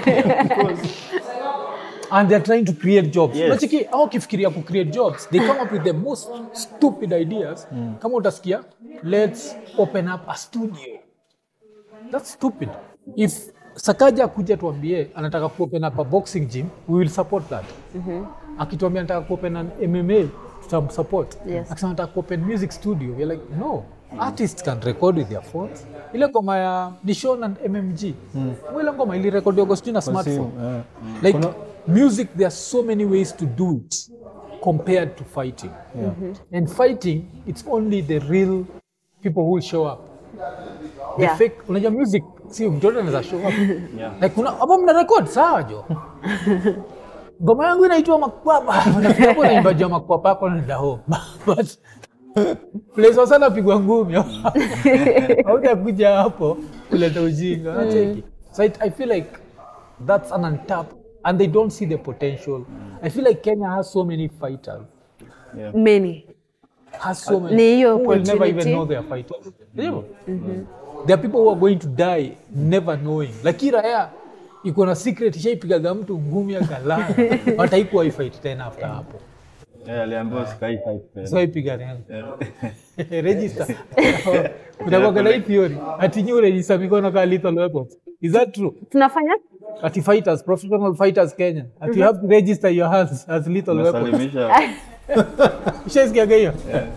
And they're trying to create jobs. Yes. Unacheki au kifikiria ku create jobs, they come up with the most stupid ideas. Kama utasikia, let's open up a studio. That's stupid. If Sakaja akuja tuambie anataka ku open up a boxing gym, we will support that. Akituambia anataka ku open an MMA, tutamsupport. Yes. Akisema anataka ku open music studio, we're like no. Artists can record with their phones. Ile ngoma ya Dishon and MMG. Ile ngoma ili record yogo sijui na smartphone. eh. Like music, there are so many ways to do it compared to fighting. And fighting, it's only the real people who will show up. The Yeah. fake, unajua music, si mtoto anaweza show up. Yeah. Like kuna hapo mna record sawa jo. Ngoma yangu inaitwa Makwapa. Unafikiria hapo naimba jua Makwapa yako na daho. But place sana pigwa ngumi. Hautakuja hapo kuleta ujinga. Unacheki. So I, I feel like that's an untapped and they don't see the potential. I feel like Kenya has so many fighters. many Has so many Ni hiyo who will never even opportunity. know they are fighters. Ndio. There are people who are going to die never knowing. Like hii raya iko na secret ishaipigaga mtu ngumi akalala. But haikuwa fight tena after hapo. Yeah, aliambiwa sky fight tena. So ipiga tena. Register. Kutakuwa na hii theory. Ati nyu register mikono kama lethal weapons. Is that true? tunafanya Ati fighters, professional fighters Kenya. Ati you have to register your hands as lethal weapons. Unasalimisha Ushaisikiaga hiyo?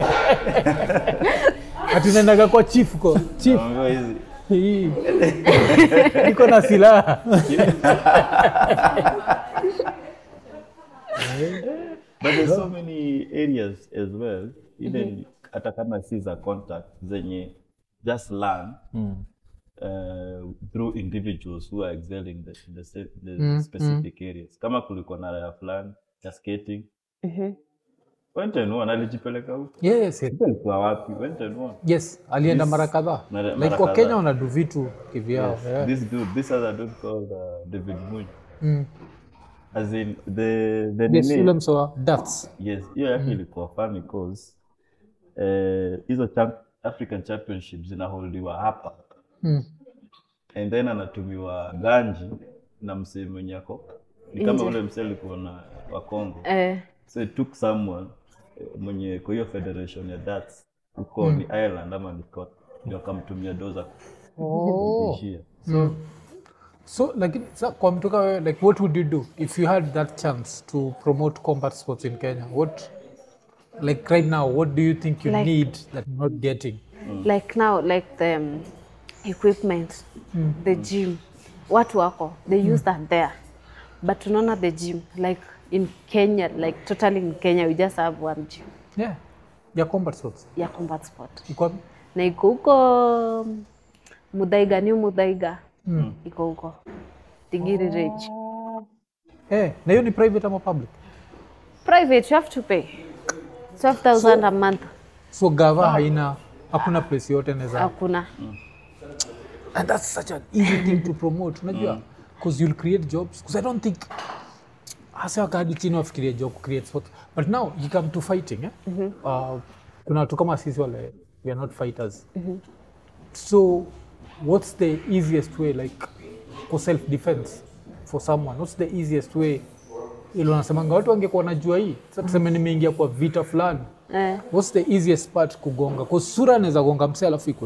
Ati unaendaga kwa chief ko. Chief. unaambiwa hizi Hii. Niko na silaha. but there's so many areas as well even hata kama si za contact zenye just learn uh, through individuals who are excelling the, the, se- the specific areas kama kulikuwa na raya fulani ya skating went and won alijipeleka huko Yes, yes. Sijui alikuwa wapi went and won Yes, alienda mara kadhaa. Mara- Like mara kwa kadhaa. Kenya wanadu vitu kivyao. yeah. this dude this other dude called uh, David Muny as in the the Yes, nini- yule msoa darts. Yes, hiyo yake ilikuwa funny cause eh, hizo champ African Championship zinaholdiwa hapa Mm. and then anatumiwa ganji na msee mwenye ako ni kama ule msee alikuwa na wa Congo eh, so it took someone eh, mwenye kwa hiyo federation ya darts huko ni Ireland ama ni Scotland ndio akamtumia doza Oh. kuishia So like sa, kwa mtoka wewe like what would you do if you had that chance to promote combat sports in Kenya? What like right now what do you think you Like- need that you're not getting? like now like the um, equipment the gym watu wako they use that there but tunaona the gym like in kenya like totally in kenya we just have one gym Yeah. Ya combat sports. ya combat sport Iko wapi? na iko huko Mudhaiga, New Mudhaiga iko huko Tigiri Ridge. Eh, na hiyo ni private ama public? Private, you have to pay 12,000 a month. So gava haina hakuna place yote naweza Hakuna. and that's such an easy thing to promote unajua because you'll create jobs because i don't think hasa wakadi chini wafikiria job create sport but now you come to fighting eh? uh, kuna watu kama sisi wale we are not fighters so what's the easiest way like for self defense for someone what's the easiest way ili wanasemanga watu wangekuwa najua hii sasa tuseme nimeingia kwa vita fulani Eh. what's the easiest part kugonga kwa sura anaweza gonga mse alafu ikwe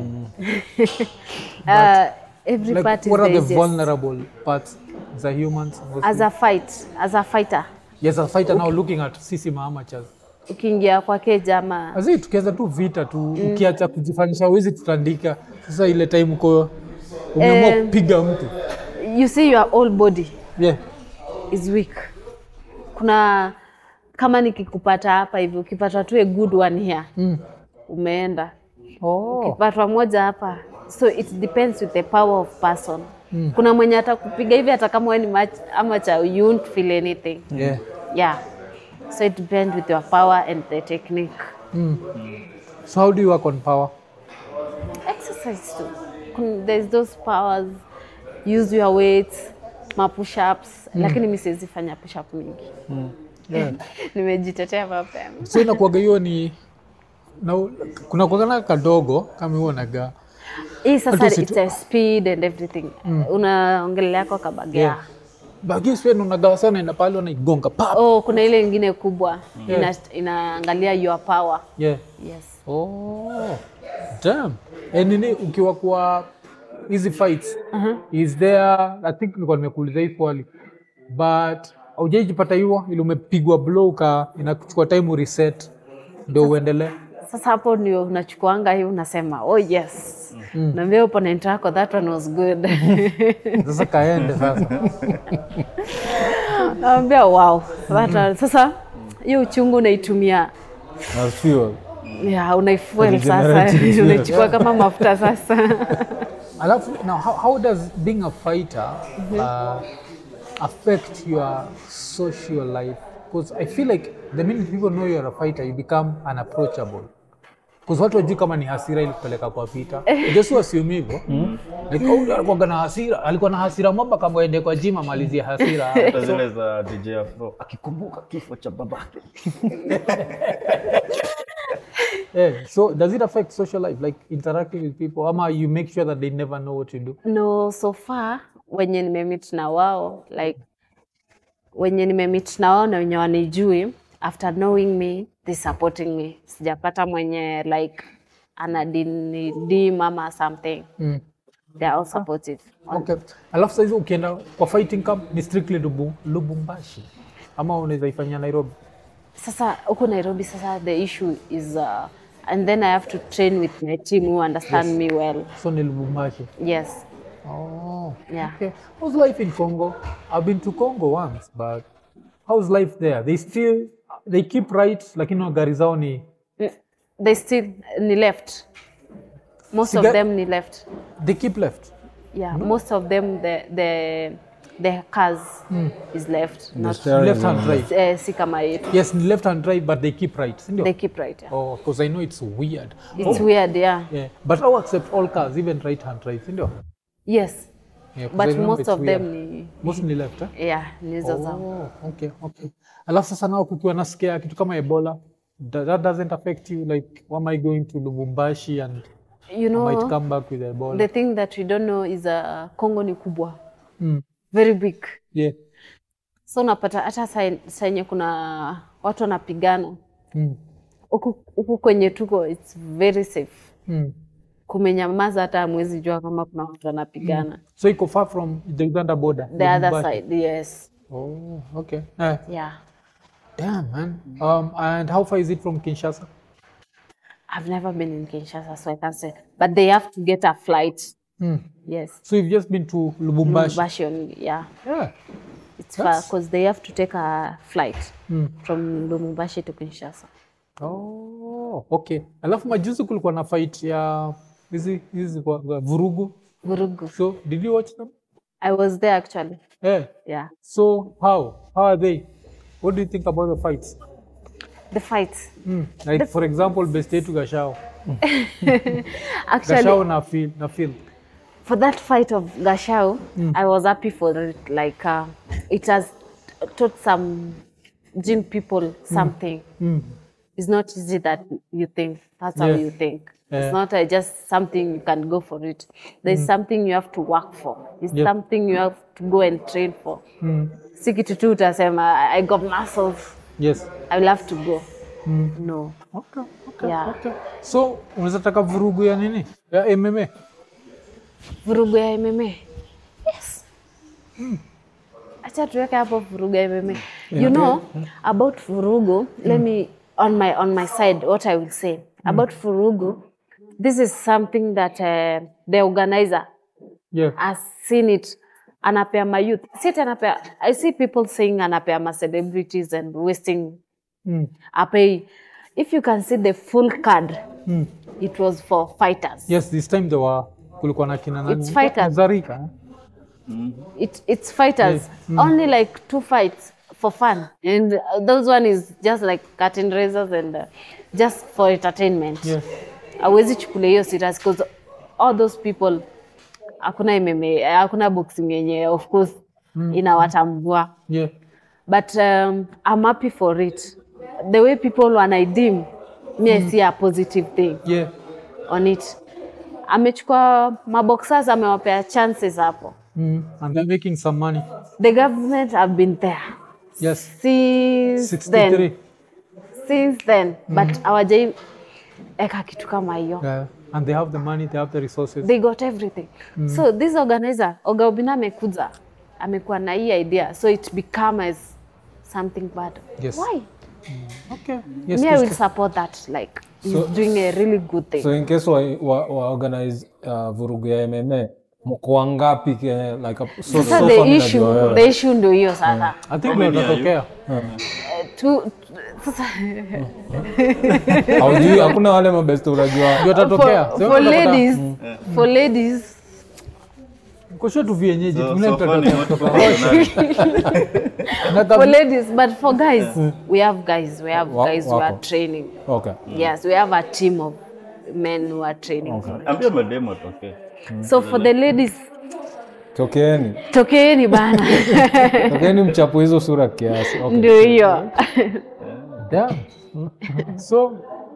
Uh, every like, part is what the are the easiest. vulnerable parts the humans mostly? As a fight, as a fighter, yes a fighter now looking at sisi maamateurs ukiingia kwa keja ama azi tukianza tu vita tu ukiacha kujifanyisha wezi tutandika sasa ile time uko umeamua Eh. kupiga mtu you see your whole body yeah. is weak. Kuna kama nikikupata hapa hivi, ukipata tu a good one here mm. umeenda. oh. Ukipatwa moja hapa, so it depends with the power of person. Kuna mwenye atakupiga hivi hata kama wewe ni match amateur, you won't feel anything. yeah. Yeah. So it depends with your power and the technique. so how do you work on power Exercise too. Kun- There's those powers. Use your weights, ma push ups, lakini mi siwezi fanya push up mingi. yeah. Nimejitetea mapema. so inakuaga hiyo ni na kuna kuagana kadogo kama huo naga Hii sasa Hata it's a speed and everything. Unaongelelea kwa kabagea. Yeah. bagisi unagawa sana enda pale unaigonga pap Oh, kuna ile ingine kubwa ina, inaangalia your power. yeah. Yes. Oh, damn. Eh, nini ukiwa kwa hizi fights is there I think nilikuwa nimekuuliza hii swali but haujaijipata hiyo ili umepigwa blow ka inakuchukua time ureset ndio uendelee Sasa hapo ndio unachukuanga hii unasema oh yes. Naambia opponent wako that one was good. sasa kaende sasa Naambia wow. That one. Sasa hiyo uchungu unaitumia as fuel. ya unaifuel sasa Regenerative, yeah. unaichukua kama mafuta sasa. alafu now how, how does being a fighter uh, affect your social life because i feel like the minute people know you're a fighter you become unapproachable because watu wajui kama ni hasira ili kupeleka kwa vita jesu asiumi hivyo like oh, alikuwa na hasira alikuwa na hasira mwamba kama aende kwa jima amalizie hasira hata zile za DJ Afro akikumbuka kifo cha babake yeah. so does it affect social life like interacting with people ama you make sure that they never know what you do no so far wenye nimemit na wao like wenye nimemit na wao na wenye wanijui after knowing me they supporting me sijapata mwenye like anadinidim ama something mm. they are all supportive Okay. Alafu saizi ukienda kwa fighting camp ni strictly Lubu, Lubumbashi ama unaweza ifanyia Nairobi? sasa huku nairobi sasa the issue is uh, and then i have to train with my team who understand me well So ni Lubumbashi. yes Oh. Yeah. Okay. How's life in Congo? I've been to Congo once, but how's life there? They still they keep right lakini gari zao ni Mm, they still ni left most Siga- of them ni left they keep left. yeah most of them the the the cars is left not steering Left hand drive. eh, si kama yetu Yes, ni left hand drive but they keep right. Sindio? they keep right yeah. Oh, because I know it's weird. it's weird yeah Yeah. But I'll accept all cars, even right hand drive. Sindio? yes Yeah, 'cause I but remember most it's of them weird. ni Most ni left, eh? yeah ni hizo zao Oh, okay, okay. Alafu sasa nao kukiwa na scare kitu kama Ebola, that, that doesn't affect you like why am I going to Lubumbashi and you I might know come back with Ebola? the thing that we don't know is uh, Congo ni kubwa Mm. very big Yeah. so unapata hata saa- saa yenye kuna watu wanapigana Mm. huku huku kwenye tuko it's very safe Mm. kumenyamaza hata hamwezi jua kama kuna watu wanapigana So iko far from the Uganda border. the other Lubumbashi. side yes Oh, okay. Eh, yeah damn man. Um, and how far is it from Kinshasa? I've never been in Kinshasa so I can't say but they have to get a flight Mm. yes So you've just been to Lubumbashi. Lubumbashi only, yeah Yeah. it's far because they have to take a flight Mm. from Lubumbashi to Kinshasa Oh, oh, okay alafu majuzi kulikuwa na fight ya hizi hizi kwa- kwa vurugu Vurugu. so did you watch them I was there actually. yeah. Yeah. so how how are they what do you think about the fights The fight. mm. like for example best yetu gashao Actually, gashao na feel na feel for that fight of Gashao, I was happy for it. Like, uh, it has taught some gym people something. It's not easy that you think. That's how Yeah. you think. Yeah. It's not uh, just something you can go for it. There's something you have to work for. It's Yeah. something you have to go and train for. Si kitu tu utasema, I got muscles. yes I will have to go. No. okay, okay, Yeah. okay. so unaweza taka vurugu ya nini ya mma vurugu ya MMA. Yes. Acha tuweke hapo vurugu ya MMA. You know about vurugu, let me on my on my side what I will say about vurugu. This is something that uh, the organizer yeah. has seen it anapea ma youth. Si ati anapea I see people saying anapea ma celebrities and wasting mm. apei. If you can see the full card, it was for fighters. yes this time there were kulikuwa na kina nani It's fighters. Zarika eh? it, it's fighters only like two fights for fun and uh, those one is just like cutting razors and uh, just for entertainment yes awezi chukulia hiyo serious because all those people hakuna MMA hakuna boxing yenye of course inawatambua yeah but um, I'm happy for it the way people wanaidim me I see a positive thing yeah on it amechukua maboxers amewapea chances hapo mm. and they're making some money the government have been there yes since 63 then since then but hawajai eka kitu kama hiyo yeah. and they have the money they have the resources they got everything so this organizer Oga Obinna amekuja amekuwa na hii idea so it become as something bad Yes. why okay yes me I will Crystal. support that like he's So- doing a really good thing so in case wa, wa, wa organize uh, vurugu ya mma mko wangapi ke- like a, so, sasa so the far issue ninajua wewe. the issue ndio hiyo sasa i think many are watatokea tu sasa Haujui, hakuna wale mabest unajua ndio watatokea for, Sema for utapata- ladies for ladies kosho tu vienyeji So, tungine so far ni watu tutatokea for ladies but for guys we have guys we have Wa- guys who are wako. training okay yes we have a team of men who are training for it. ambia mademo atokee so for the ladies tokeeni tokeeni bana tokeeni mchapo hizo sura kiasi okay. ndio hiyo Yeah. so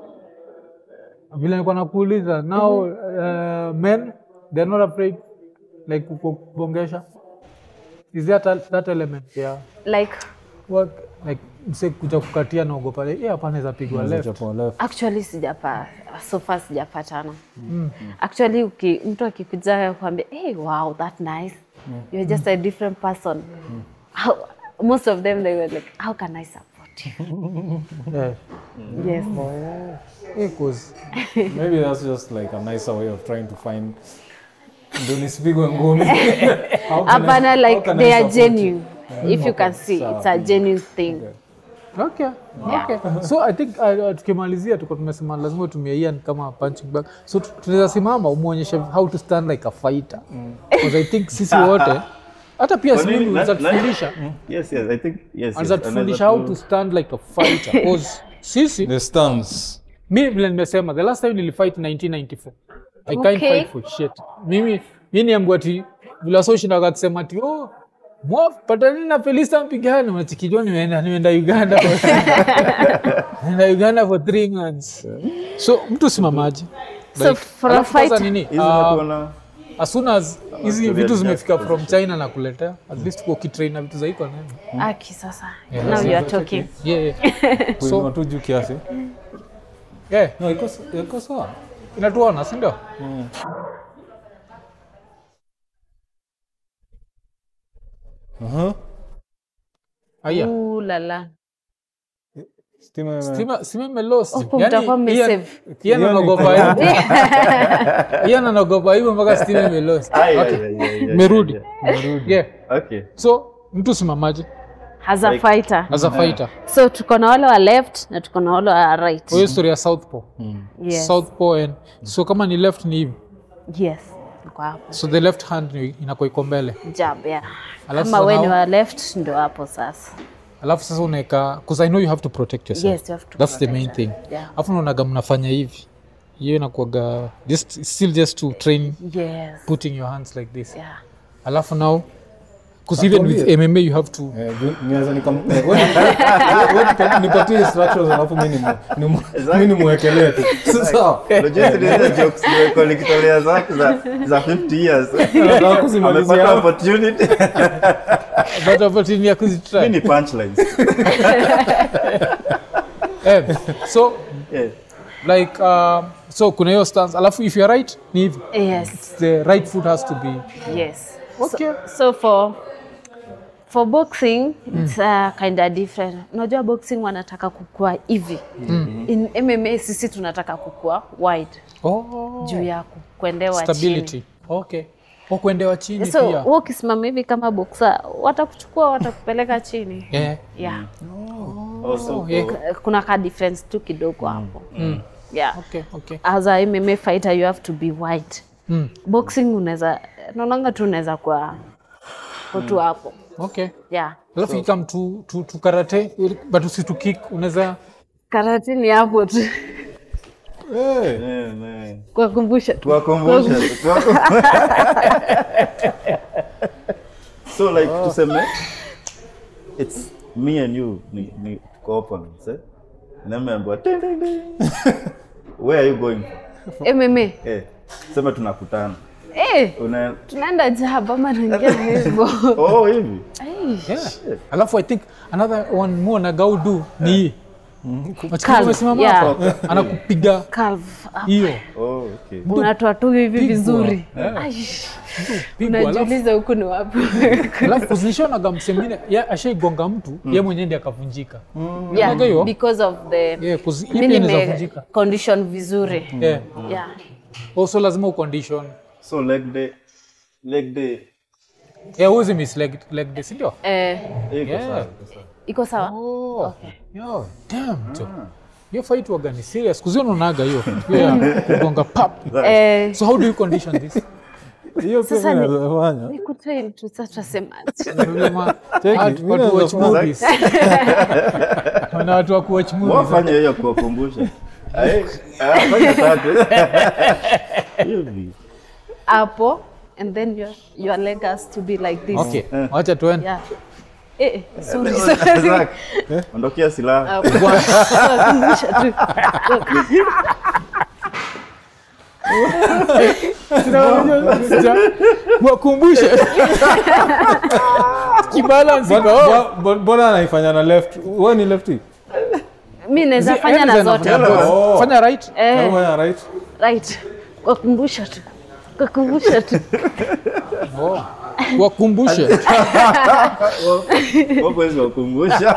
vile nilikuwa nakuuliza now uh, men they're not afraid like kukubongesha is there that, that element yeah like what like mse kuja kukatia naogopa like, eh, hapa naweza pigwa left Mchapo left. actually sijapa so far sijapatana actually uki, mtu akikuja kuambia hey, wow that nice you're just a different person how, most of them they were like how can i support you yeah. yes Eh, 'cause maybe that's just like a nicer way of trying to find ndio nisipigwe ngumi How can I- hapana how like can I they are support you? genuine if you can see it's a genuine thing okay okay so i think uh, tukimalizia tuko tumesema lazima utumie Ian kama punching bag so tu- tunaweza simama umwonyeshe how to stand like a fighter because i think sisi wote hata pia Kwa si nini? mimi Na- unaweza na- tufundisha yes yes i think yes anaweza yes tufundisha anaweza how to stand like a fighter because sisi the stance mi vile nimesema the last time nilifight 1994 i can't Okay. fight for shit mimi mi niambiwa ati vile wasoshindaga kusema ati oh mwaf patanini na felista mpigane unachikijua nimeenda nimeenda uganda for- nimeenda uganda for three months so mtu simamaji so for a Alafu kwanza fight nini hizi uh, watu wana as soon as hizi Korean vitu just zimefika from position. china na kuletea at least kwa ukitrain na vitu zaiko nene aki sasa now you are talking yeah, yeah. kuinua tu juu kiasi yeah. no iko iko sawa inatuona sindio Aha. aya Ooh la la stima ime- Stima- stima imelost. Hapo Yaani, mtakuwa Ian- mmesave. Ian Ian anaogopa iko- hivyo. Ian anaogopa hivyo mpaka stima imelost. Ah, yeah, Okay. yeah, yeah, yeah, Merudi. yeah, Yeah. yeah. okay so mtu simamaje as a Like- fighter as a fighter so tuko na wale wa left na tuko na wale wa right kwa hiyo story ya southpaw yes. southpaw and so kama ni left ni hivi yes tuko hapo so the left hand ni- inakuwa iko mbele jab yeah. Alafu kama we ni nao- wa left ndo hapo sasa alafu sasa unaweka because i know you have to protect yourself Yes, you have to that's the protect main thing yourself. Yeah. alafu naonaga mnafanya hivi hiyo inakuaga just still just to train yes putting your hands like this yeah alafu now because even with mma you have to Eh, ju- niweza nikam- eh, wewe- wewe nipa- nipatie instructions alafu mi nimu- nimu- mi nimwekelee tu sasa Unajua zile jokes nimekuwa nikitolea zako za za 50 years. nataka kuzimalizia Amepata hapa. opportunity. that opportunity ya Mimi kuzitry ni punchlines. eh, so Yeah. like um, so kuna hiyo stance alafu if you're right ni hivi yes the right foot has to be yes Okay. so, so for for boxing it's uh, kind of different unajua boxing wanataka kukua hivi in mma sisi tunataka kukua wide oh, juu ya ku- kuendewa stability chini okay o kuendewa chini so pia wewe ukisimama hivi kama boxer watakuchukua watakupeleka chini yeah. yeah Also, yeah. kuna ka difference tu kidogo hapo yeah okay okay as a MMA fighter you have to be wide Mm. boxing unaweza naonanga tu unaweza kwa kutu hapo okay yeah alafu ikam tu, tu, tu karate but usitu kick unaweza karate ni hapo tu Eh, yeah, man. kuwakumbusha tu Tuwakumbushe. tuwakumbushe. So like tuseme it's me and you ni, ni tuko opponents, eh? Nimeambiwa ding ding ding. Where are you going? MMA Eh, sema tunakutana. eh Una tunaenda jaba ama naingia hivyo Oh, hivi. yeah. alafu i think another one more nagaudu ni hii Wachukua Calf, umesimama yeah. hapa anakupiga calf up. hiyo Oh, okay. unatoa tu hivi Pigwa. vizuri Yeah. Ai, pigwa alafu unajiuliza huku ni wapi alafu kuzinishonaga msemine ya ashaigonga mtu ye mwenyewe ndi akavunjika yeah, Unaga hiyo? because of the Yeah, 'cause hii mi pia inaweza nime vunjika. condition vizuri yeah. yeah also lazima ucondition So leg day leg day yeah, huwezi miss leg, leg day sindio eh iko Yeah. sawa, iko sawa. iko sawa oh. yo, damn, jo. hiyo fight waga ni serious kuzio naonaga hiyo hiyo ya kugonga pap eh so how do you condition this hiyo pia Sasa mi ni- naweza fanya ni kutrain tu sasa tunasemaje Vilema- Cheki, watu- mi watu naweza watch fanya- movies. Wana watu wa kuwatch movies. wafanya hiyo kuwakumbusha Ai, ah, fanya tatu hivi hapo and then your your leg has to be like this okay wacha tuende yeah eh eh, sorry sorry Zak, ondokea silaha Hapo. Kuwakumbusha tu wakumbushe kibalance iko Mbona- mbona- mbona anaifanya na left we ni lefty mi naweza Zi- fanya na Ellen zote anafanya Oh. fanya right eh Anafanya right right kuwakumbusha tu kuwakumbusha tu oh. wakumbushe wakwezi wakumbusha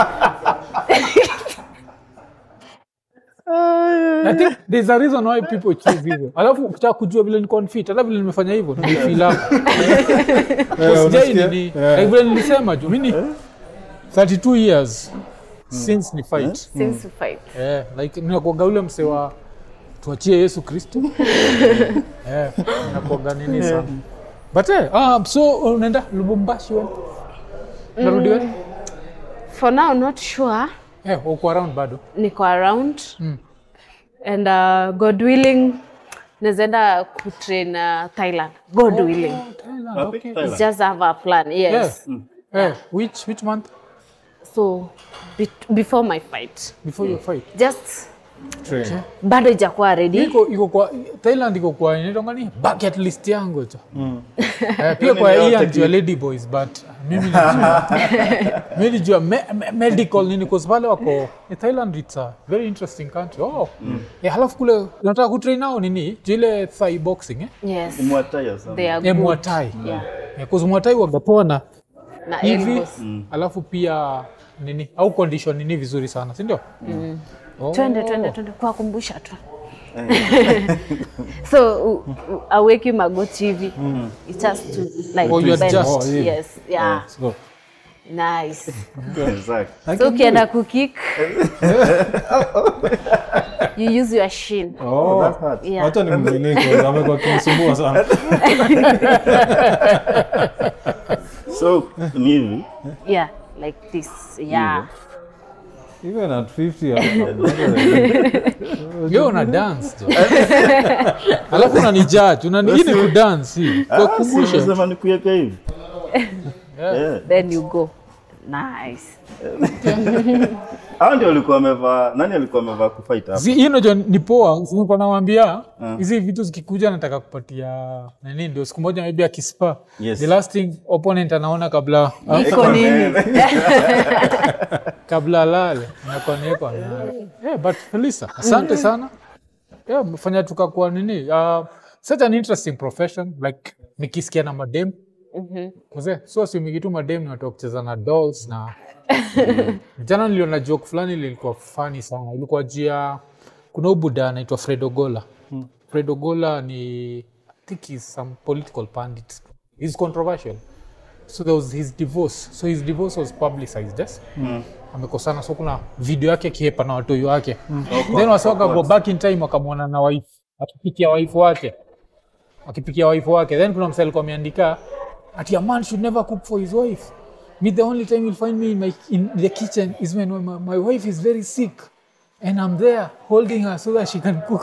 I think there's a reason why people choose hivyo alafu ukitaka kujua vile niko fit hata vile nimefanya hivyo nifeel hapo Eh, sijai unasikia? nini Eh. like vile nilisema ju mini 32 years since ni fight since fight Eh, like ninakuaga ule mse wa tuachie yesu kristo eh, nakuaga nini sana but eh, um, so unaenda lubumbashi we narudi we for now not sure eh, uko around bado niko around and uh, god willing nazaenda kutrain uh, thailand god willing Thailand, Wapi? okay. Thailand? just have a plan yes Yeah. Eh, which, which month so be before my fight before your fight just Train. bado ijakuwa ready iko iko kwa Thailand iko kwa inaitwa nini bucket list yangu cho eh, pia kwa Mimi hii yote anjua lady boys but mimi nilijua mimi nilijua me, me, medical nini cause pale wako eh, Thailand it's a very interesting country oh eh, halafu kule nataka kutrain nao nini juu ile thai boxing eh yes mwataya sana they are eh, good. Muay Thai yeah eh, cause Muay Thai wagapoa na na hivi elbows. alafu pia nini au condition nini vizuri sana si ndio oh. twende twende twende kuwakumbusha tu so u- u- aweki magoti hivi it has to like Oh, you bend. adjust. Oh, hivi. yes yeah So, nice Exactly. so ukienda kukik you use your shin Oh, That hurts. Yeah. wacha ni mviniko amekuwa kinisumbua sana So ni hivi. yeah like this yeah even at 50 yo una dance jo alafu unanijudge unani hii ni kudance hii Ah, kukumbusha si unasema nikuweke hivi. Yeah. then you go nice Hao ndio walikuwa wamevaa, nani alikuwa amevaa kufight hapa? Zi- hii unajua ni poa nilikuwa nawambia hizi vitu zikikuja nataka kupatia nani ndio siku moja maybe akispa Yes. the last thing opponent anaona kabla iko nini kabla alale inakuwa ni iko nayo. yeah, but Felisa asante sana yeah, umefanya tukakuwa nini uh, such an interesting profession like nikisikia na madem Mzee, so siumigi tu madem ni watu wa kucheza na dolls na jana niliona joke fulani lilikuwa fani sana ilikuwa jia kuna ubuda anaitwa fred ogola fred ogola ni i think he's some political pandit he's controversial so there was his divorce so his divorce was publicized yes? amekosana so kuna video yake akiepa na watoi wake then wasawaka go back in time wakamwona na wife akipikia wife wake akipikia wife wake then kuna msa alikuwa ameandika ati a man should never cook for his wife me the only time you'll find me in, my, in the kitchen is when my, my wife is very sick and i'm there holding her so that she can cook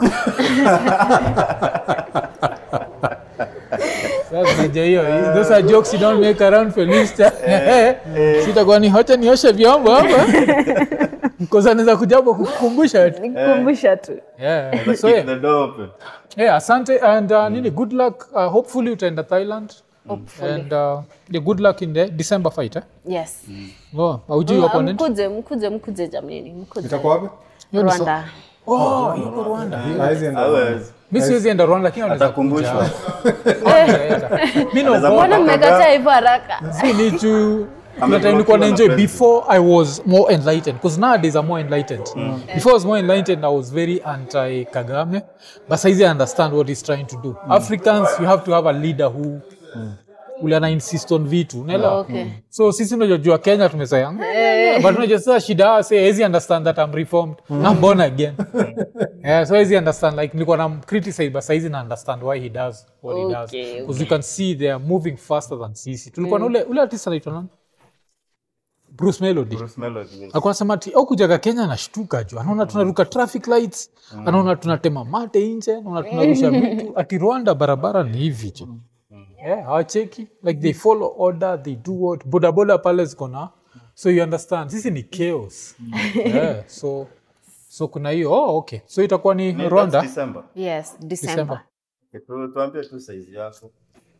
Sasa unajua hiyo those are jokes you don't make around Felista. Sitakuwa ni hocha nioshe vyombo hapa. Because anaweza kuja hapo kukumbusha tu. nikumbusha tu Yeah. Keep So yeah. the door open. Yeah, asante and uh, nini good luck. Uh, hopefully utaenda Thailand. Hopefully. And uh, yeah, good luck in the December fight eh? yes Oh, haujui opponent? mkuje mkuje mkuje jamani mkuje itakuwa wapi Hiyo ni so- rwanda Oh, yuko Rwanda. Haizi enda- Hawezi. Mimi siwezi enda Rwanda lakini wanaweza kuja. Atakumbushwa. Mimi Anaweza naogopa. mbona mmekataa hivyo haraka See, need to that time Ameblokiwa nilikuwa na naenjoy president. before i was more enlightened because nowadays i'm more enlightened before i was more enlightened i was very anti kagame but saizi i understand what he's trying to do africans you have to have a leader who ule ana insist on vitu unaelewa Okay. so sisi unajua kenya tumesaya but unajua sasa shida say hezi understand that i'm reformed i'm born again yeah, so hezi understand like nilikuwa na criticize but saizi na understand why he does what he does Okay, because you can see they are moving faster than sisi tulikuwa na ule ule artist anaitwa nani bruce melody Bruce Melody, yes. akuwa anasema ati au kujaga kenya anashtuka juu anaona tunaruka traffic lights anaona tunatema mate nje anaona tunarusha vitu ati rwanda barabara ni hivi jo yeah, hawacheki like they follow order they do what bodaboda pale ziko na so you understand sisi ni chaos yeah, so so kuna hiyo oh, okay so itakuwa ni Ni- rwanda that's December. yes december December. Okay, tu- tuambie tu size yako.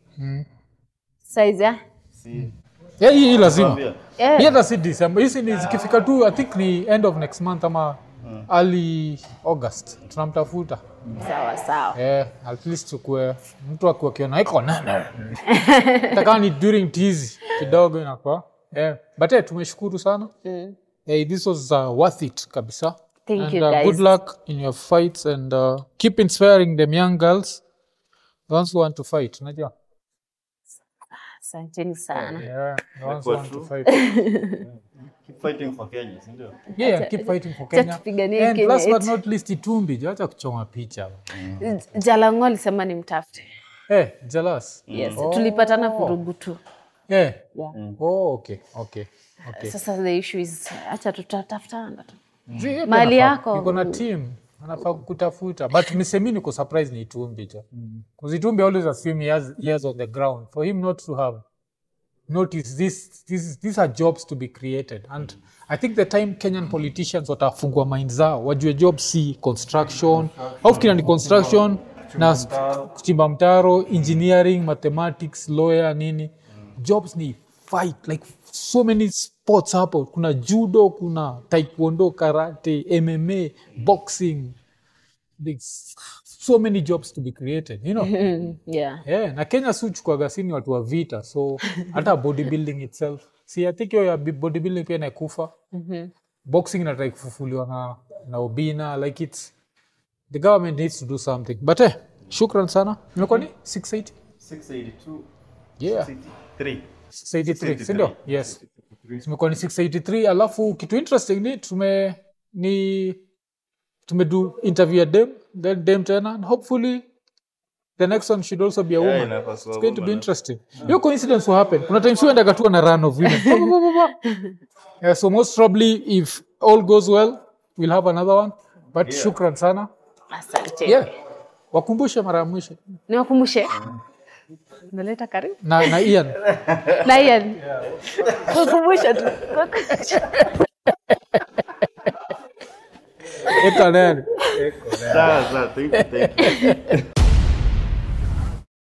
size ya Si- yeah, hii hii lazima tuambie. Yeah. Hii hata si December. Hizi ni zikifika tu I think ni end of next month ama early August tunamtafuta. sawa sawa Eh, at least tukue mtu akiwa kiona iko nene. Hata kama ni during tizi kidogo inakuwa. Eh, but eh, tumeshukuru sana. Mm. Eh, this was uh, worth it kabisa. Thank and, you, uh, guys. good luck in your fights and uh, keep inspiring them young girls. The ones who want to fight, unajua? asanteni sana Yeah, the ones who Kwa want to true. fight. Keep fighting for Kenya, si ndio? Yeah, yeah, keep fighting for acha Kenya. tupiganie And Kenya last but yetu. not least, Itumbi, jo, acha kuchoma picha. jalango alisema ni mtafute Eh, jealous. yes tulipatana vurugu tu Eh. Yeah. Oh, okay, okay, okay. sasa the issue is acha tutatafutana tu Zi, yeye pia Mali anafaa- yako. niko na team anafaa kutafuta but misemi niko surprise ni Itumbi jo. Because Itumbi always assume he has years on the ground. For him not to have notice this, this, these are jobs to be created and i think the time kenyan politicians watafungua mind zao wajue job si construction au fikira ni construction na s- kuchimba mtaro engineering mathematics lawyer nini jobs ni fight like so many sports hapo kuna judo kuna taekwondo karate mma boxing There's so many jobs to be created you know yeah yeah, na kenya si uchukuaga sini watu wa vita so hata bodybuilding itself si I think hiyo ya bi- bodybuilding pia inakufa boxing inatrai kufufuliwa na, na obina like its the government needs to do something but eh, shukran sana imekuwa ni 680 682, yeah 63. 683 sindio yes zimekuwa ni 683 alafu kitu interesting ni tume ni tumedu interview ya dem then dem tena and hopefully the next one should also be a woman inapaswa it's going to be woman, interesting hiyo coincidence will happen kuna times huendaga tu na run of women yeah, so most probably if all goes well we'll have another one but shukran sana asante yeah wakumbushe mara ya mwisho niwakumbushe naleta karibu na, na ian na Ian. kukumbusha tu eka nani Sawa, sawa, thank you, thank you.